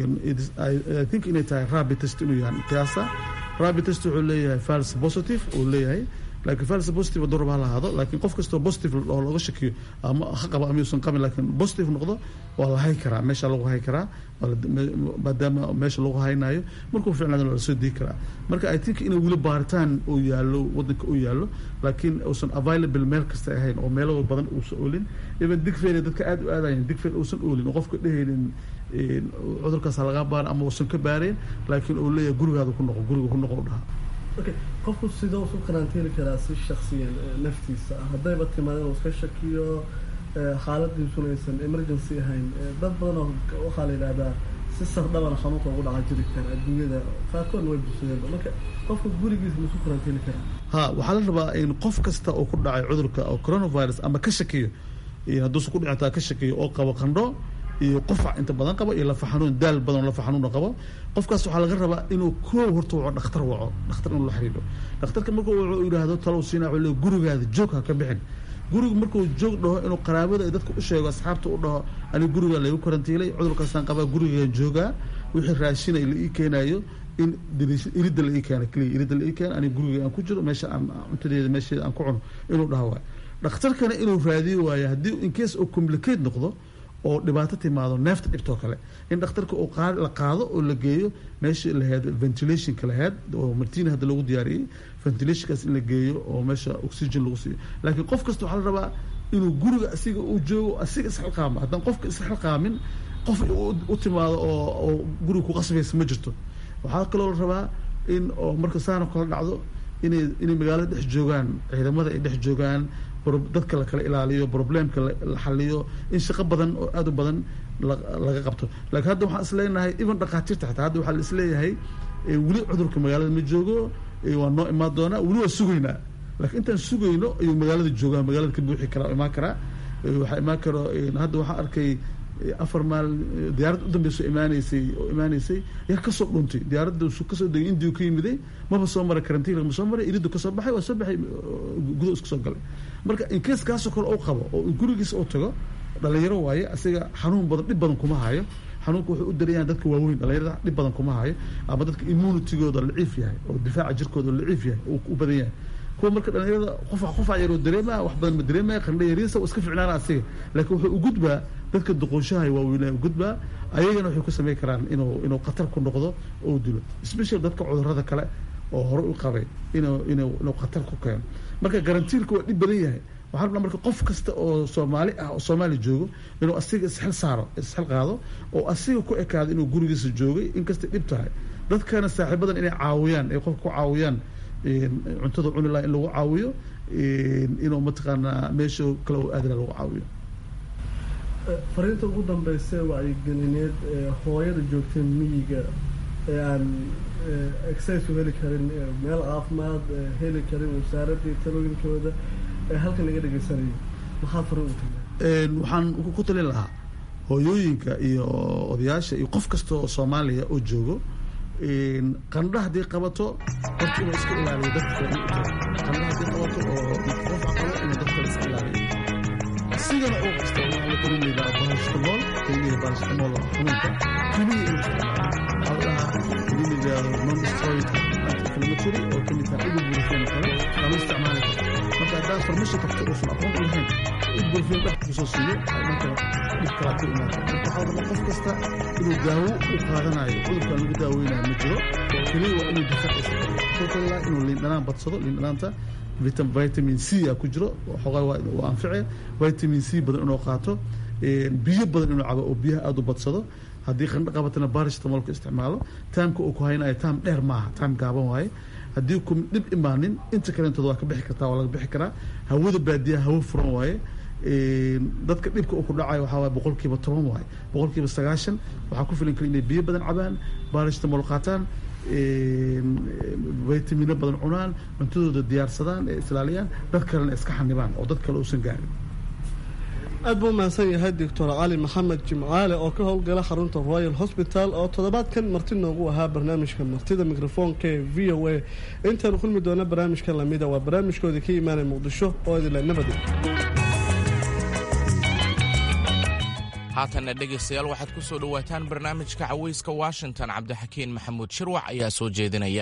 i think inay tahay rabi test inuu yahay qiyaasta rabi test wuxuu leeyahay fals positive uu leeyahay laakiin fals positive hadduu raba ha lahaado laakiin qof kastoo positive oo laga shakiyo ama ha qabo ama yuusan qabin laakiin positive noqdo waa la hay karaa meesha lagu hay karaa maadaama meesha lagu haynayo markuu ficnaada la soo dii karaa marka i think inuu weli baaritaan uu yaallo wadanka uu yaallo laakiin uusan available meel kasta ahayn oo meelo badan uusan oolin even digfeer dadka aada u aadayan digfeer uusan oolin oo qofka dhehaynin cudurkaas laga baara ama uusan ka baareen laakiin uu leeyahay gurigaada ku noqo guriga ku noqo u dhaha qofku sidoo usu karantiini karaa si shaksiyan naftiisa haddayba timaada inuu iska shakiyo xaaladiisuna aysan emergency ahayn dad badan oo waxaa la yidhahdaa si sardhabana xanuunka ugu dhaca jiri kara adduunyada qaarkoodna way bulshadeenba marka qofka gurigiisa musu karantiini karaa ha waxaa la rabaa in qof kasta oo ku dhacay cudurka oo coronavirus ama ka shakiyo hadduusa ku dhicataa ka shakiyo oo qabo qandho iyo qofac inta badan qabo iyo lafa xanuun daal badan lafa xanuuna qabo qofkaas waxaa laga rabaa inuu koow horta waco dhakhtar waco dhakhtar inuu la xiriiro dhakhtarka markuu waco yidhaahdo talow siina wuxuu leey gurigaada joog ha ka bixin gurigu markuu joog dhaho inuu qaraabada ay dadka u sheego asxaabta u dhaho aniga guriga laygu karantiilay cudurkaasaan qabaa gurigaan joogaa wixii raashinay la ii keenayo in iridda la ii keena keliya iridda la ii keena aniga guriga aan ku jiro meesha aan cuntadeeda meesheeda aan ku cuno inuu dhaho waayo dhakhtarkana inuu raadiyo waayo haddii in case oo complicate noqdo oo dhibaato timaado neefta dhibtoo kale in dhakhtarka uu la qaado oo la geeyo meesha lahayd ventilationka lahayd oo martina hadda lagu diyaariyey ventilationkaas in la geeyo oo meesha oxygen lagu siiyo laakiin qof kasta waxaa la rabaa inuu guriga asiga uu joogo asiga isxilqaamo haddaan qofka isxilqaamin qof u timaado oo oo guriga ku qasbaysa ma jirto waxaa kaloo la rabaa in oo marka saana kala dhacdo inay inay magaalada dhex joogaan ciidamada ay dhex joogaan dadka la kala ilaaliyo problemka la xaliyo in shaqo badan oo aad u badan laga qabto laakiin hadda waxaan isleenahay even dhakhaatiirta xitaa hadda waxaa la isleeyahay weli cudurka magaalada ma joogo waa noo imaan doonaa weli waa sugaynaa laakiin intaan sugayno ayuu magaalada joogaa magaalada ka buuxi karaa imaan karaa waxaa imaan karo hadda waxaan arkay afar maal diyaarad u dambeyso imaaneysay oo imaaneysay yaa kasoo dhuntay diyaaradda kasoo degay indiu ka yimiday maba soo maray karantiinka ma soo maray iridu kasoo baxay waa soo baxay gudo isku soo galay marka inkees kaasoo kale u qabo oo gurigiisa u tago dhalinyaro waaye asiga xanuun badan dhib badan kuma hayo xanuunka wuxuu u dareeyaa dadka waaweyn dhalinyarada dhib badan kuma hayo ama dadka immunitigooda laciif yahay oo difaaca jirkooda laciif yahay u badan yahay kuwa marka dhalinyarada qof qof yaroo dareemaya wax badan ma dareemaya qandha yariisa iska ficnaana asiga laakiin wuxuu u gudbaa dadka duqoonshaha waaweynaya u gudbaa ayagana waxay ku samayn karaan inuu inuu khatar ku noqdo oo dilo special dadka cudurada kale oo hore u qabay inuu inuu inuu khatar ku keeno marka garantiilka waa dhib badan yahay waxaa rabnaa marka qof kasta oo soomaali ah oo soomaali joogo inuu asiga isxil saaro isxil qaado oo asiga ku ekaado inuu gurigiisa joogay inkastay dhib tahay dadkana saaxiibadan inay caawiyaan ay qofka ku caawiyaan cuntada cuni laha in lagu caawiyo inuu mataqaanaa meesha kale oo aadala lagu caawiyo fariinta ugu dambeysa wacyigelineed ee hooyada joogta miyiga ee aan exercise u heli karin meel caafimaad heli karin wasaaradii talooyinkooda ee halkan laga dhegeysanayo maxaad fariin u tagtaa waxaan ku talin lahaa hooyooyinka iyo odayaasha iyo qof kasta oo soomaaliya oo joogo qandha haddii qabato horta inuu iska ilaaliyo dadka kale u tago qandha haddii qabato oo qof qabo inuu dadka kale iska ilaaliyo asigana uu kasta waxaa la kelimayda barashtamool kelimayda barashtamool xanuunka keliya inuu isticmaalo waxaa la dhahaa kelimayda non steroid anti-inflammatory oo kamid tahay ibuprofen kale waa la isticmaali kara marka haddaan farmasho kasta uusan aqoon u lahayn ibuprofen dhex kusoo siiyo marka dhib kalaa ku imaata marka waxaa rabaa qof kasta inuu daawo u qaadanayo cudurkan lagu daaweynayo ma jiro keliya waa inuu difaaciisa kala inuu liindhanaan badsado liindhanaanta vitamin c a ku jiro xoogaa waa anfice vitamin c badan inuu qaato biyo badan inuu cabo oo biyaha aada u badsado haddii qandho qabatana barishtamolka isticmaalo taamka uu ku haynayo taam dheer maaha taam gaaban waaye haddii ku dhib imaanin inta kalentooda waa ka bixi kartaa waa laga bixi karaa hawada baadiyaha hawo furan waaye dadka dhibka uu ku dhacayo waxaa waay boqolkiiba toban waaye boqolkiiba sagaashan waxaa ku filan kara inay biyo badan cabaan barishtamol qaataan vitamino badan cunaan cuntadooda diyaarsadaan ee islaaliyaan dad kalena iska xanibaan oo dad kale uusan gaarin aad buu mahadsan yahay doctor cali maxamed jimcaale oo ka howlgala xarunta royal hosbital oo toddobaadkan marti noogu ahaa barnaamijka martida mikrofoonka ee v o a intaanu kulmi doona barnaamijka lamida waa barnaamijkoodii ka imaanaya muqdisho oo idinla nabadi haatanna dhegaystayaal waxaad ku soo dhowaataan barnaamijka cawayska washington cabdixakiin maxamuud shirwac ayaa soo jeedinaya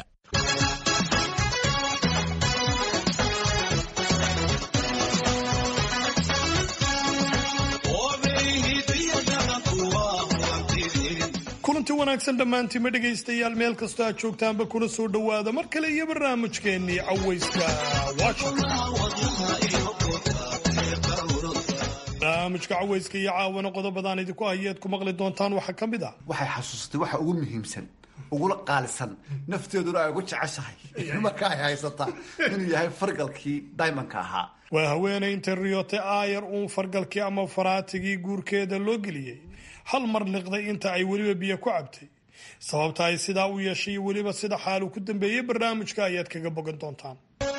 kulanti wanaagsan dhammaantiima dhegaystayaal meel kastoo aad joogtaanba kuna soo dhowaada mar kale iyo barnaamijkeennii cawayska barnaamijka cawayska iyo caawana qodobadaan idinku hayeed ku maqli doontaan waxaa ka mid ah waxay xasuustay waxa ugu muhiimsan ugula qaalisan nafteeduna ay ugu jeceshahay marka ay haysataa inuu yahay fargalkii daymanka ahaa waa haweenay intay riyootay aayar uun fargalkii ama faraatigii guurkeeda loo geliyey hal mar liqday inta ay weliba biyo ku cabtay sababta ay sidaa u yeeshay weliba sida xaalu ku dambeeyey barnaamijka ayaad kaga bogan doontaan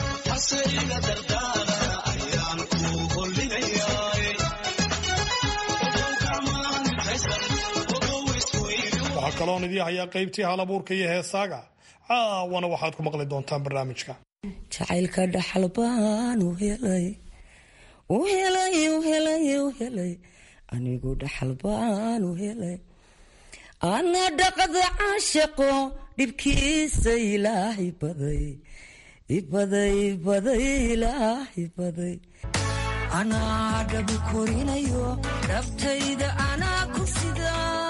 waxaa kaloon idii hayaa qaybtii halabuurka iyo heesaaga caawana waxaad ku maqli doontaan barnaamijka jacaylka dhaxal baan u helay u helay u helay u helay anigu dhaxal baan u helay ana dhaqda caashaqo dhibkiisa ilaahay baday ibaday ibaday ilaahay baday anaa dhabu korinayo dhabtayda anaa ku sida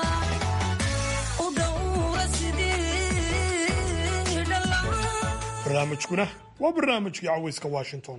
barnaamijkuna waa barnaamijkii cawayska washington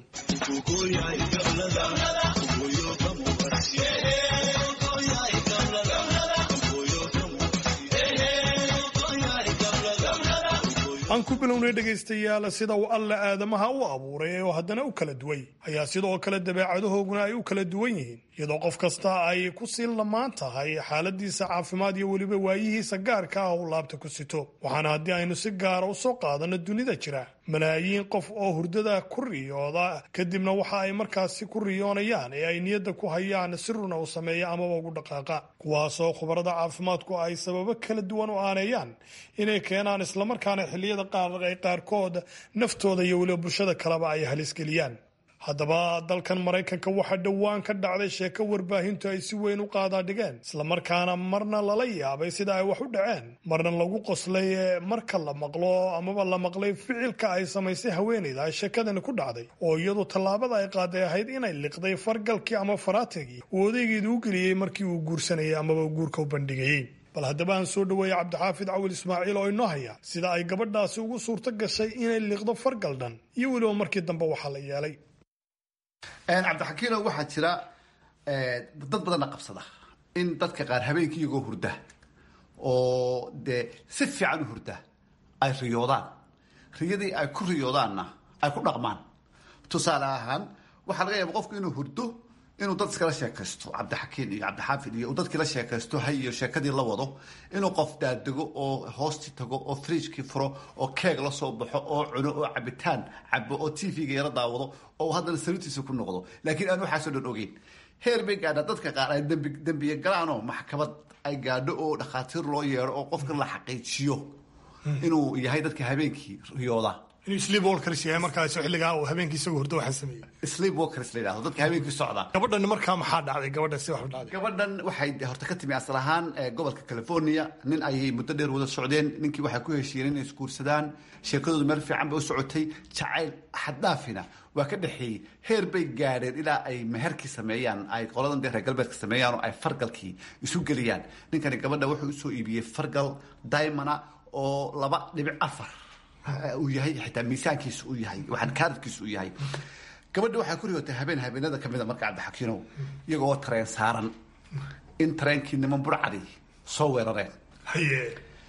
aan aan ku bilownay dhegaystayaal sida uu alle aadamaha u abuuray oo haddana u kala duway ayaa sidoo kale dabeecadahooguna ay u kala duwan yihiin iyadoo qof kasta ay ku sii lamaan tahay xaaladiisa caafimaad iyo weliba waayihiisa gaarka ah uu laabta ku sito waxaana haddii aynu si gaara u soo qaadanno dunida jira malaayiin qof oo hurdada ku riyooda kadibna waxa ay markaasi ku riyoonayaan ee ay niyadda ku hayaan si runa u sameeya amaba ugu dhaqaaqa kuwaasoo khubarada caafimaadku ay sababo kala duwan u aaneeyaan inay keenaan islamarkaana xilliyada qaaqaq ay qaarkood naftooda iyo weliba bulshada kaleba ay halisgeliyaan haddaba dalkan maraykanka waxaa dhowaan ka dhacday sheeko warbaahintu ay si weyn u qaadaadhigeen islamarkaana marna lala yaabay sida ay wax u dhaceen marna lagu qoslay marka la maqlo amaba la maqlay ficilka ay samaysay haweenayda ay sheekadani ku dhacday oo iyadu tallaabada ay qaaday ahayd inay liqday fargalkii ama faraatigii uu odaygeedu u geliyey markii uu guursanayay amaba guurka u bandhigayey bal haddaba aan soo dhaweeyey cabdixaafid cawil ismaaciil oo inoo haya sida ay gabadhaasi ugu suurto gashay inay liqdo fargal dhan iyo weliba markii dambe waxaa la yeelay cabdixakiino waxaa jira dad badanna qabsada in dadka qaar habeenkii iyagoo hurda oo dee si fiican u hurda ay riyoodaan riyadii ay ku riyoodaanna ay ku dhaqmaan tusaale ahaan waxaa laga yaaba qofku inuu hurdo inuu dad iskala sheekaysto cabdixakiin iyo cabdixaafid iyo dadkii la sheekaysto hay iyo sheekadii la wado inuu qof daadego oo hoostii tago oo fridjkii furo oo keeg la soo baxo oo cuno oo cabitaan cabo oo tvga yara daawado oo haddana sariirtiisa ku noqdo laakiin aan waxaasoo dhan ogeyn heer bay gaadhaa dadka qaar ay dembi dembiye galaanoo maxkamad ay gaadho oo dhakhaatiir loo yeedho oo qofka la xaqiijiyo inuu yahay dadka habeenkii riyooda inuu sleep walkers yahay markaas xilligaa uu habeenkii isagoo hurdo waxaa sameeyey sleep walkers la yidhahdo dadka habeenkii socda gabadhan markaa maxaa dhacday gabadhan si wax u dhacday gabadhan waxay horta ka timi asal ahaan gobolka california nin ayay muddo dheer wada socdeen ninkii waxay ku heshiiyeen inay isguursadaan sheekadoodu meel fiican bay u socotay jacayl xaddaafina waa ka dhexeeyey heer bay gaadheen ilaa ay meherkii sameeyaan ay qoladan dee reer galbeedka sameeyaan oo ay fargalkii isu geliyaan ninkani gabadha wuxuu usoo iibiyey fargal diamona oo laba dhibic afar uu yahay xitaa miisaankiisa uu yahay waxaan kaarabkiisa uu yahay gabadha waxaa ku riyootay habeen habeenada kamida marka cabdixakiinow iyagoo tareen saaran in tareenkii niman burcadi soo weerareen haye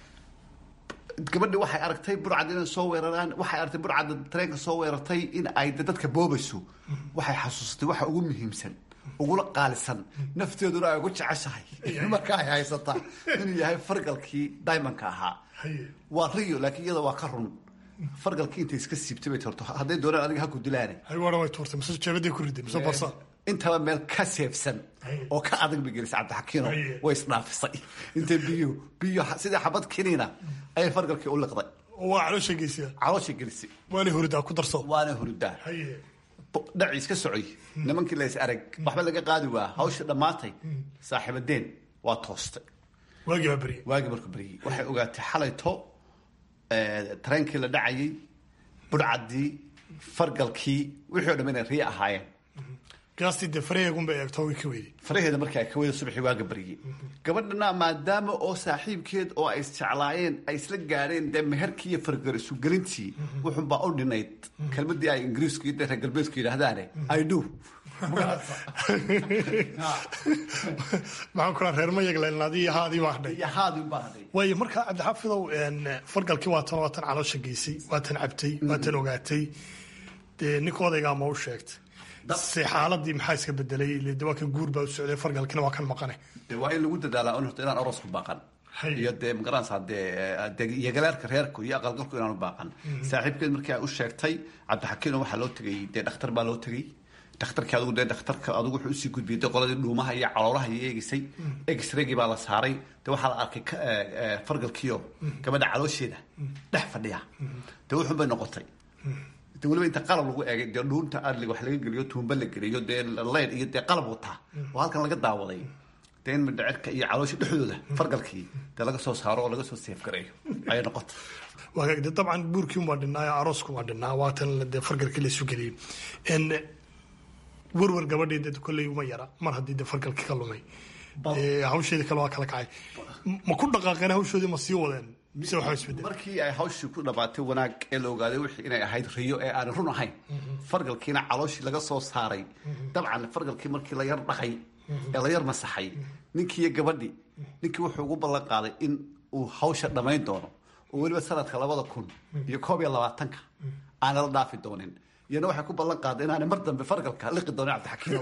gabadhi waxay aragtay burcad inay soo weeraraan waxay aragtay burcadda tareenka soo weerartay in ay dadka boobayso waxay xasuustay waxa ugu muhiimsan ugula qaalisan nafteeduna ay ugu jeceshahay marka ay haysataa inuu yahay fargalkii diamondka ahaa waa riyo laakiin iyada waa ka run fargalkii intay iska siibtay bay torto hadday doonaan adiga ha ku dilaane haywara way tuurtay mise jeebaday ku riday mise barsa intaba meel ka seefsan oo ka adag bay gelisay cabdixakiino way isdhaafisay intay biyo biyo sidii xabad kiniina ayay fargalkii u liqday waa caloosha geysiya caloosha gelisay waana huridaa ku darso waana huridaa dhaci iska socoy nimankii lays arag waxba laga qaadi waa hawsha dhammaatay saaxiibadeen waa toostay waagii baa beryey waagii markuu beryey waxay ogaatay xalayto tareenkii la dhacayay budhcaddii fargalkii wixii o dham inay riya ahaayeen gaastii dee faraheegunbay eegto way ka weyday faraheeda markii ay ka weyda subaxii waaga baryey gabadhana maadaama oo saaxiibkeed oo ay isjeclaayeen ay isla gaadheen dee meherkii iyo fargal isugelintii wuxunbaa u dhinayd kelmadii ay ingiriisku iyo reer galbeedku yidhaahdaane i do maxaan kuraa reer mayaglen adii haadii baa hadhay haadii baa hadhay waayo markaa cabdixaafidow fargalkii waa tan waa tan caloosha geysay waa tan cabtay waa tan ogaatay dee ninka odaygaa ma u sheegtay se xaaladii maxaa iska bedelay de waa kan guur baa u socday fargalkina waa kan maqane de waa in lagu dadaalaa un horta inaan aroos ku baaqan iyo dee magaranaysaa dee dee iyo galeerka reerku iyo aqalgalku inaan u baaqan saaxiibkeed markii ay u sheegtay cabdixakiino waxaa loo tegay dee dhakhtar baa loo tegay dhakhtarkii adigu dee dhakhtarka adigu wuxuu usii gudbiyey dee qoladii dhuumaha iyo caloolaha iyo eegisay egisregii baa la saaray dee waxaa la arkay fargalkiio gabadha caloosheeda dhex fadhiya dee wuxun bay noqotay de weliba inta qalab lagu eegay dee dhuunta adlig wax laga geliyo tuumba la geliyo dee leyd iyo dee qalab wataa oo halkan laga daawaday dee in midhacirka iyo caloosha dhexdooda fargalkii dee laga soo saaro oo laga soo seef gareeyo ayay noqotay waagaag de dabcan buurkii waa dhinnaa aroosku waa dhinnaa waatan dee fargalkii la isu geliyey werwer gabadhii de kolley uma yara mar haddii de fargalkii ka lumay hawsheedii kale waa kala kacay ma ku dhaqaaqeen hawshoodii ma sii wadeen mise waxaa isbedel markii ay hawshii ku dhamaatay wanaag ee la ogaaday wixii inay ahayd riyo ee aan run ahayn fargalkiina calooshii laga soo saaray dabcan fargalkii markii la yar dhaqay ee la yar masaxay ninkii iyo gabadhii ninkii wuxuu ugu ballan qaaday in uu hawsha dhammayn doono oo weliba sanadka labada kun iyo koob iyo labaatanka aanala dhaafi doonin iyana waxay ku ballan qaaday inaanay mar dambe fargalka liqi doonin cabdixakiino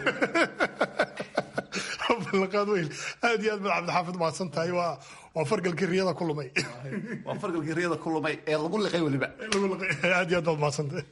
ballanqaad weyn aad iyo aad baad cabdixaafid mahadsan tahay waa waa fargalkii riyada ku lumay waa fargalkii riyada ku lumay ee lagu liqay weliba aad iyo aad baad mahadsan tahay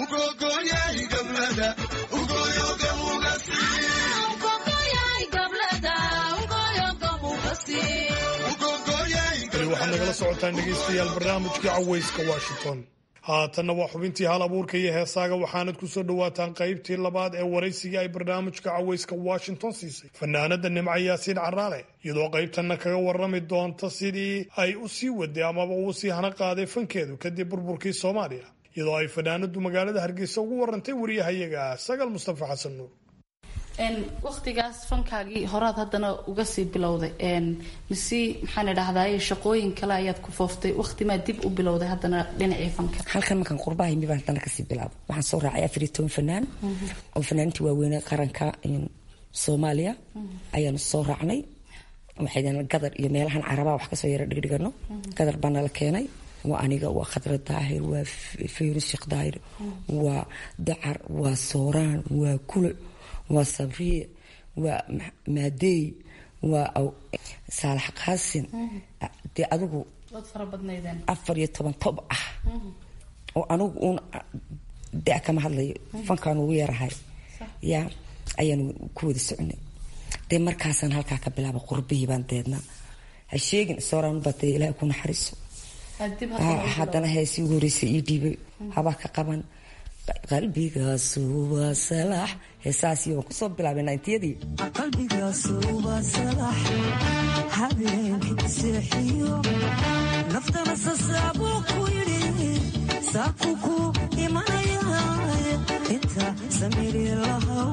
weli waxaad nagala socotaan dhegaystayaal barnaamijkii cawayska washington haatanna waa xubintii hal abuurka iyo heesaaga waxaanad ku soo dhowaataan qaybtii labaad ee waraysigii ay barnaamijka cawayska washington siisay fanaanada nimco yaasiin caraale iyadoo qaybtanna kaga warrami doonta sidii ay u sii waday amaba uu sii hana qaaday fankeedu kadib burburkii soomaaliya iyadoo ay fanaanadu magaalada hargeysa ugu warantay wariyahayaga sagal mustafa xasan nuur waktigaas fankaagii horaad haddana uga sii bilowday mise maxaan idhahdaay shaqooyin kale ayaad ku fooftay waktimaa dib u bilowday haddana dhinacii fanka halkan markaan qurbaha yimi baan haddana kasii bilaabay waxaan soo raacay afar iyo toban fanaan oo fanaanintii waaweyne qaranka soomaaliya ayaanu soo raacnay waxaydana gadar iyo meelahan carabaa wax kasoo yara dhigdhigano gadar baa nala keenay waa aniga waa khadra daahir waa fayrus sheekh daahir waa dacar waa sooraan waa kule waa sabriye waa maadeey waa saalax qaasin dee adigu afar iyo toban tob ah oo anigu uun da kama hadlayo fankaan ugu yarahay yaa ayaanu ku wada soconay dee markaasaan halkaa ka bilaaba qurbihii baan deedna ha sheegin sooraan baa dee ilaahay ku naxariiso haddana heesii ugu horreysay ii dhiibay habaa ka qaban qalbigaasu waa salaax heesaasi waan kusoo bilaabay nayntiyadii qalbigaasu waa salaax habeenkii seexiyo naftana sasaabuu ku yidhi saaku ku imanaya inta samiri lahaw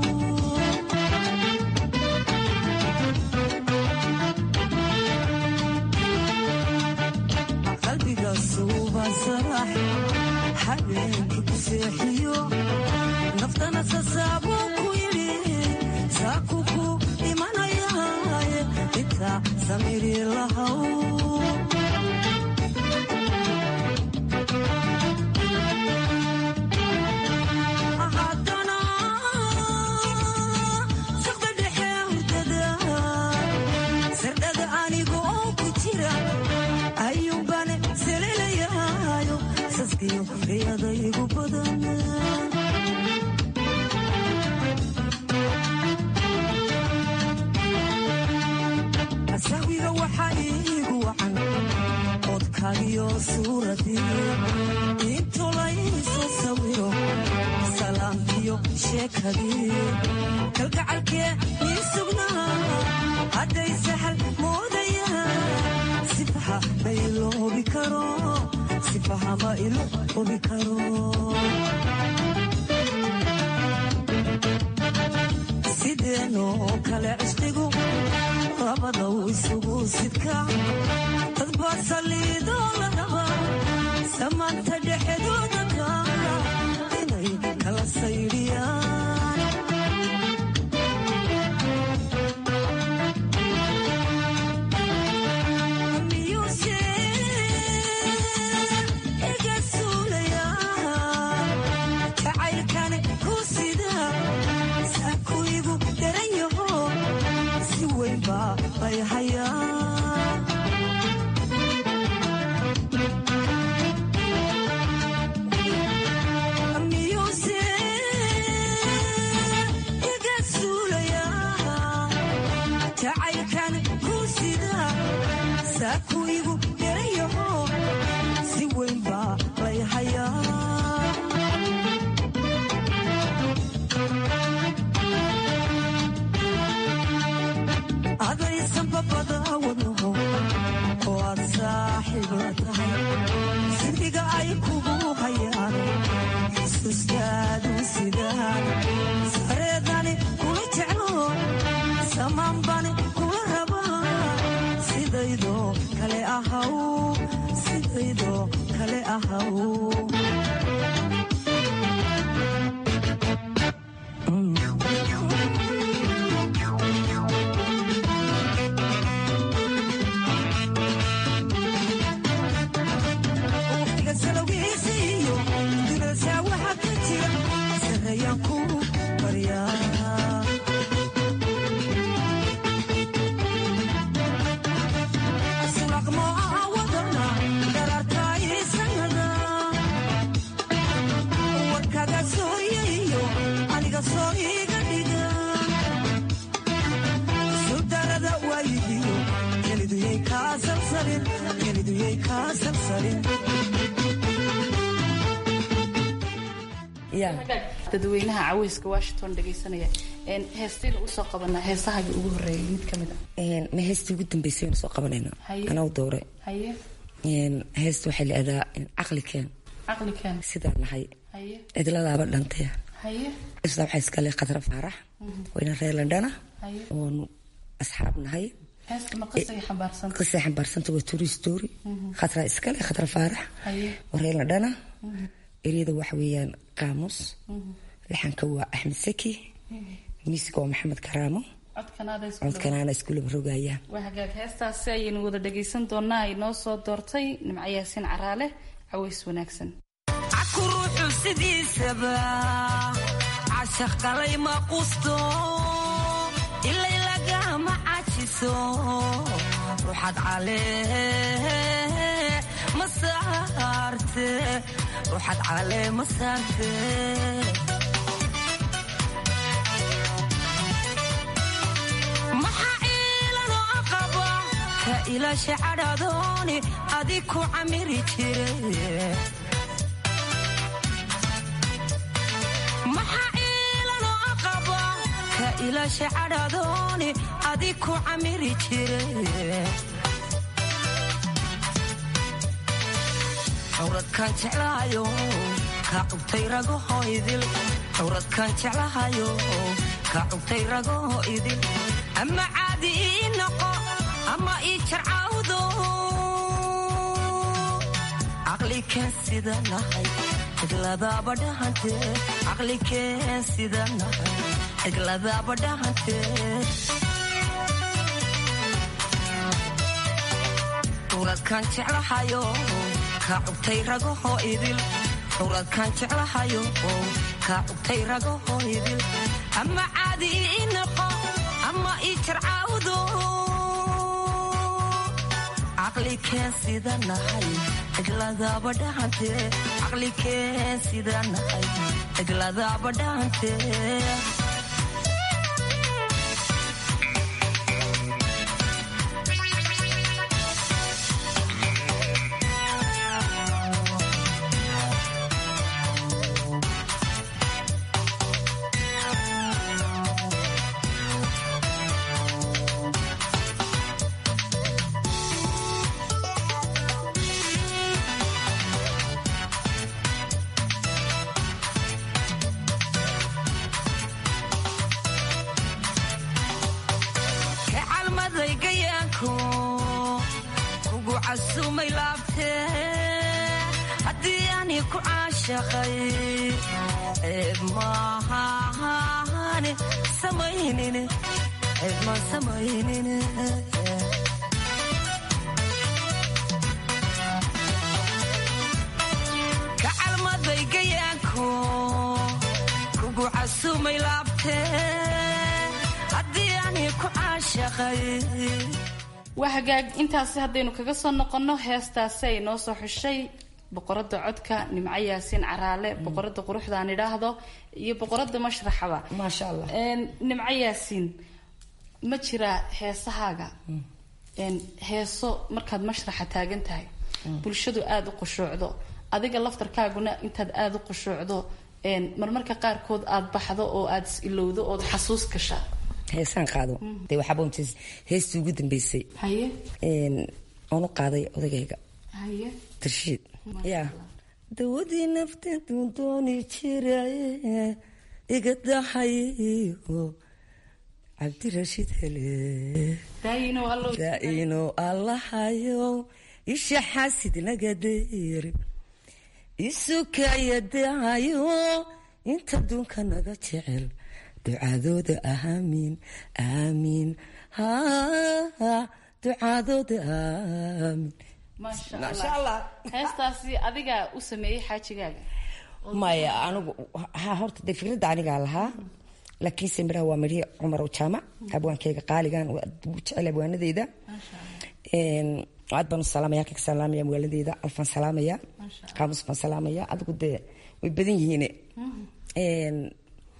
qalbigaasu waa salaax habeenkii ku seexiyo naftana sasaabuu ku yidhi saaku ku imanayaaye inta samiri lahaw haddana saqda dhexe hurdada sardhada aniga oo ku jira ayuunbaan salilayaayo saskiyo riyadaygu badan sahwiga waxaa iigu wacan codkaagiyo suuradii intu laysu sawiro salaamkiyo sheekadii kalgacalkee ii sugnaa hadday sahal moodaya sifaha ma iloobi karo sifaha ma iloobi karo sideenoo kale cishqigu labadow isugu sidka dadbaa saliidoo la raba samaanta dhexdooda kaala inay kala saydhiyaan miyuuse iga suulayaa jacaylkan ku sida saaku igu daran yaho si weyn baa lay hayaa miyuuse iga suulayaa jacaylkan ku sida saaku igu daran yaho si weyn baa lay hayaa adaysan babada wadnaho oo aad saaxiib la tahay sidiga ay kugu hayaan xusuustaadu sidaan sareedani kula jeclo samaanbani kula rabaa sidaydoo kale ahaw sidaydoo kale ahaw waayihiyo keliduyay kaa salsalin keliduyay kaa salsalin dadweynaha caweyska washington dhegeysanaya heestayna usoo qabanaa heesahagii ugu horeeyay mid ka mid a ma heestii ugu dambeysay aynu soo qabanayno Haye. anaa doore haye heesta waxaa la-adaa caqli keen caqli keen sidaan nahay haye cidladaaba dhantay haye isla waxaa iskale khadra faarax wayna reer landhana haye oonu asxaab nahay heesta ma qisay xambaarsanta qisay xambaarsanta waa turi story khadra iskale khadra faarax haye waa reer landhana eryada waxa weeyaan qaamus laxanka waa axmed saki miisiga waa maxamed karaamo codkanaada isku codkanaana iskuulaba rogaya waa hagaag heestaasi ayaynu wada dhagaysan doonaa ay noo soo doortay nimco yaasiin caraale caways wanaagsan caku ruuxu sidiisaba cashaq galay ma qusto ilay lagama cajiso ruuxad calee ma saarte ruuxad calee ma saarte maxaa ciilanoo aqaba ka ilaasha cadhadooni adi ku camiri jire maxaa ciilanoo aqaba ka ilaasha cadhadooni adi ku camiri jire cawradkaan jeclahayo ka cugtay ragaho idil cawradkaan jeclahayo ka cugtay ragaho idil ama caadi ii noqo ama ii jarcawdo caqli keen sida nahay cidladaaba dhahante caqli keen sida nahay cidladaaba dhahante cawradkaan jeclahayo ka cugtay ragaho idil cawradkaan jeclahayo ka cugtay ragaho idil ama caadi ii noqo ama ii jarcawdo caqli keen sida nahay cidladaaba dhahante caqli keen sida nahay cidladaaba dhahante kacalmaday gayaanku kugu casumay laabtee haddii ani ku caashaqay ceeb maahaane samaynine ceeb ma samaynine kacalmaday gayaanku kugu casumay laabtee haddii ani ku caashaqay waa hagaag intaasi haddaynu kaga soo noqonno heestaasi ay noo soo xushay boqorada codka nimco yaasiin caraale boqorada quruxda aan idhaahdo iyo boqorada mashraxaba maasha allah nimco yaasiin ma jiraa heesahaaga een, heeso markaad mashraxa taagan tahay bulshadu aada u qushuucdo adiga laftarkaaguna intaad aada u qushuucdo een, marmarka qaarkood aad baxdo oo aad is ilowdo ood xasuus gasha heesaan qaado dee waxaaba unta heestii ugu dambeysay haye oon u qaaday odagayga haye tarshiid yaa dawadii nafteeduu dooni jiraye iga dahayo cabdirashiid hele daayino allow daa'ino allahayow isha xaasid naga deeri isukaya dahayo inta duunka naga jecel ducadooda aamiin aamiin ha ducadooda aamiin maasha allah heestaasi adigaa u sameeyey xaajigaaga maya anigu ha horta dee fikradda anigaa lahaa laakiinse midhaha waa midhii cumar jaamac abwaankeyga qaaligan waa ugu jecel abwaanadeyda aad baan u salaamaya halkan ka salaamaya magaaladeyda alfaan salaamaya qaamus baan salaamaya adigu dee way badan yihiin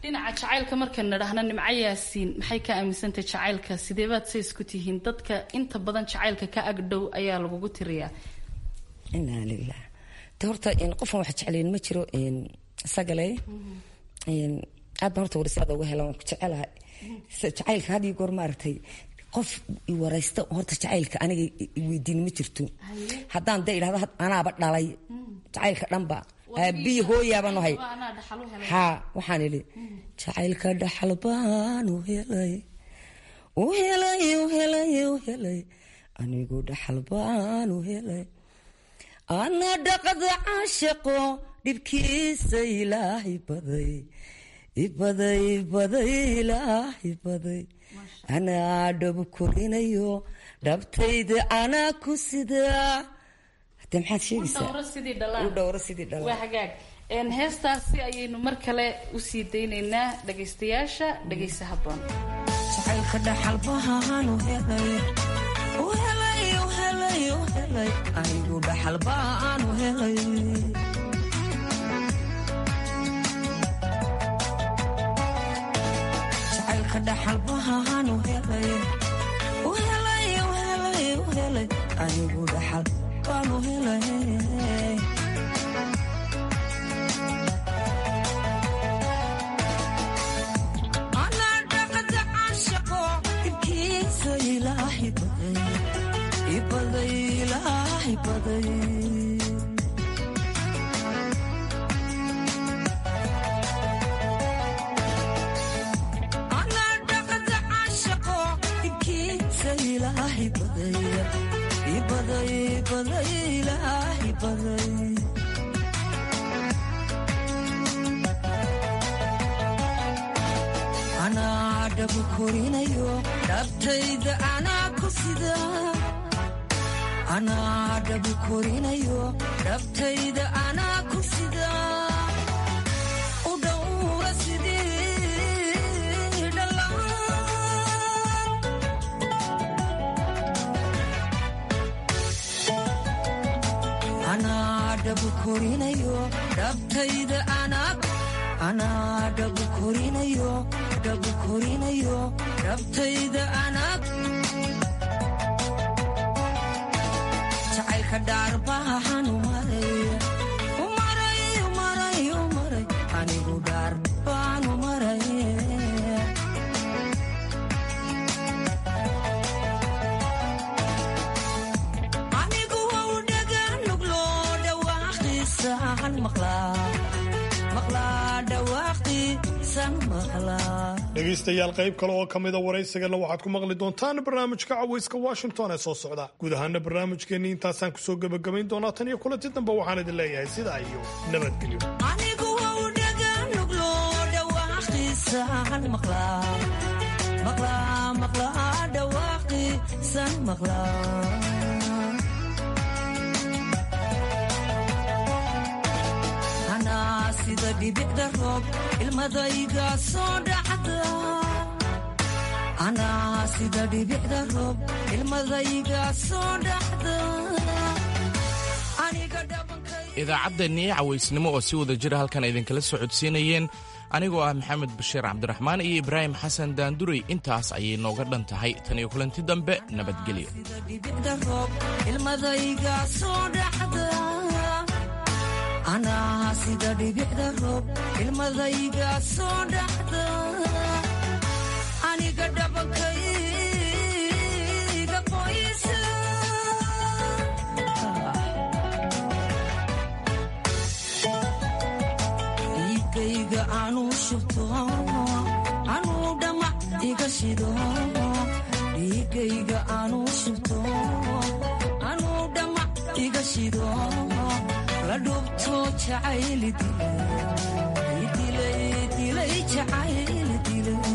dhinaca jacaylka markaan nadhahna nimco yaasiin maxay ka aaminsantahay jacaylka sideebaad say isku tihiin dadka inta badan jacaylka ka agdhow ayaa lagugu tiriyaa inaa lilah de horta qofan wax jeclayn ma jiro isagale aad baan horta warsaada uga hela waan ku jecelahay jacaylka had iyo goor maaragtay qof iwaraysta horta jacaylka aniga weydiin ma jirto haddaan de idhahdo anaaba dhalay jacaylka dhanba aabiyi hooyaabaan ahay haa waxaan idhi jacaylka dhaxal baan u helay u helay u helay u helay anigu dhaxal baan u helay ana dhaqda caashaqo dhibkiisa ilaahay baday ibaday ibaday ilaahay baday anaa dhab korinayo dhabtayda anaa ku sidaa hade maxaad sheegaysaa waa hagaag heestaasi ayaynu mar kale usii daynaynaa dhagaystayaasha dhagaysa haboon jacaylka dhaxalbahaanu helay u helay u helay u helay anigu dhaxalbaanu helay jacaylka dhaxalbahaanu helay u helay u helay u helay anigu dhaxal baanu helay anaa dhaqada caashaqo dhibkiisa ilaahay baday ibaday ilaahay baday anaa dhaqada caashaqo dhibkiisa ilaahay baday ibaday ibaday ilaahay baday anaa dhabu korinayo dhabtayda anaa ku sida anaa dhabu korinayo dhabtayda anaa ku sida u dhowra sidii dhalaan anaa dhabu korinayo dhabtayda anaa anaa dhabu korinayo dhabu korinayo dhabtayda anaa jacaylka dhaarbahan umaray umaray umaray umaray anigu dhaar baan umaray anigu wau dhagaan nuglo dhawaaqiisaan maqlaa maqlaa dhawaaqiisan maqlaa dhegaystayaal qayb kale oo ka mida waraysigana waxaad ku maqli doontaan barnaamijka cawayska washington ee soo socda guud ahaana barnaamijkeennii intaasaan kusoo gebagabayn doonaa tan iyo kulanti dambe waxaan idin leeyahay sidaa iyo nabadgelyo anigu wau dhagaan nuglo dhawaaqiisaan maqlaa maqlaa maqlaa dhawaaqiisan maqlaa anaa sida dhibicda roob ilmadayga soo dhacda anaa sida dhibicda roob ilmadayga soo dhacda aniga idaacaddeenii cawaysnimo oo si wada jira halkan idinkala soo codsiinayeen anigoo ah maxamed bashiir cabdiraxmaan iyo ibraahim xasan daanduray intaas ayay nooga dhan tahay tan iyo kulanti dambe nabadgelyo dhibicda roob ilmadayga soo dhacda anaa sida dhibicda roob ilmadayga soo dhacda aniga dhabankayga qoysa dhiigayga anuu shubto anuu dhamac iga shido dhiigayga anuu shubto anuu dhamac iga shido la dhubto jacayli dilay dilay jacayli dilay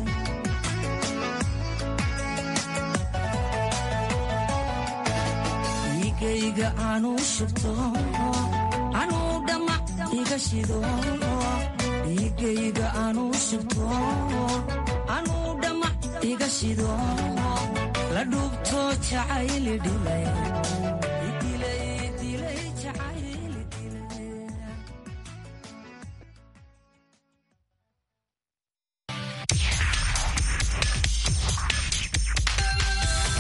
dhiigayga anuu shubto anuu dhamac iga shido dhiigayga anuu shubto anuu dhamac iga shido la dhubto jacayli dhilay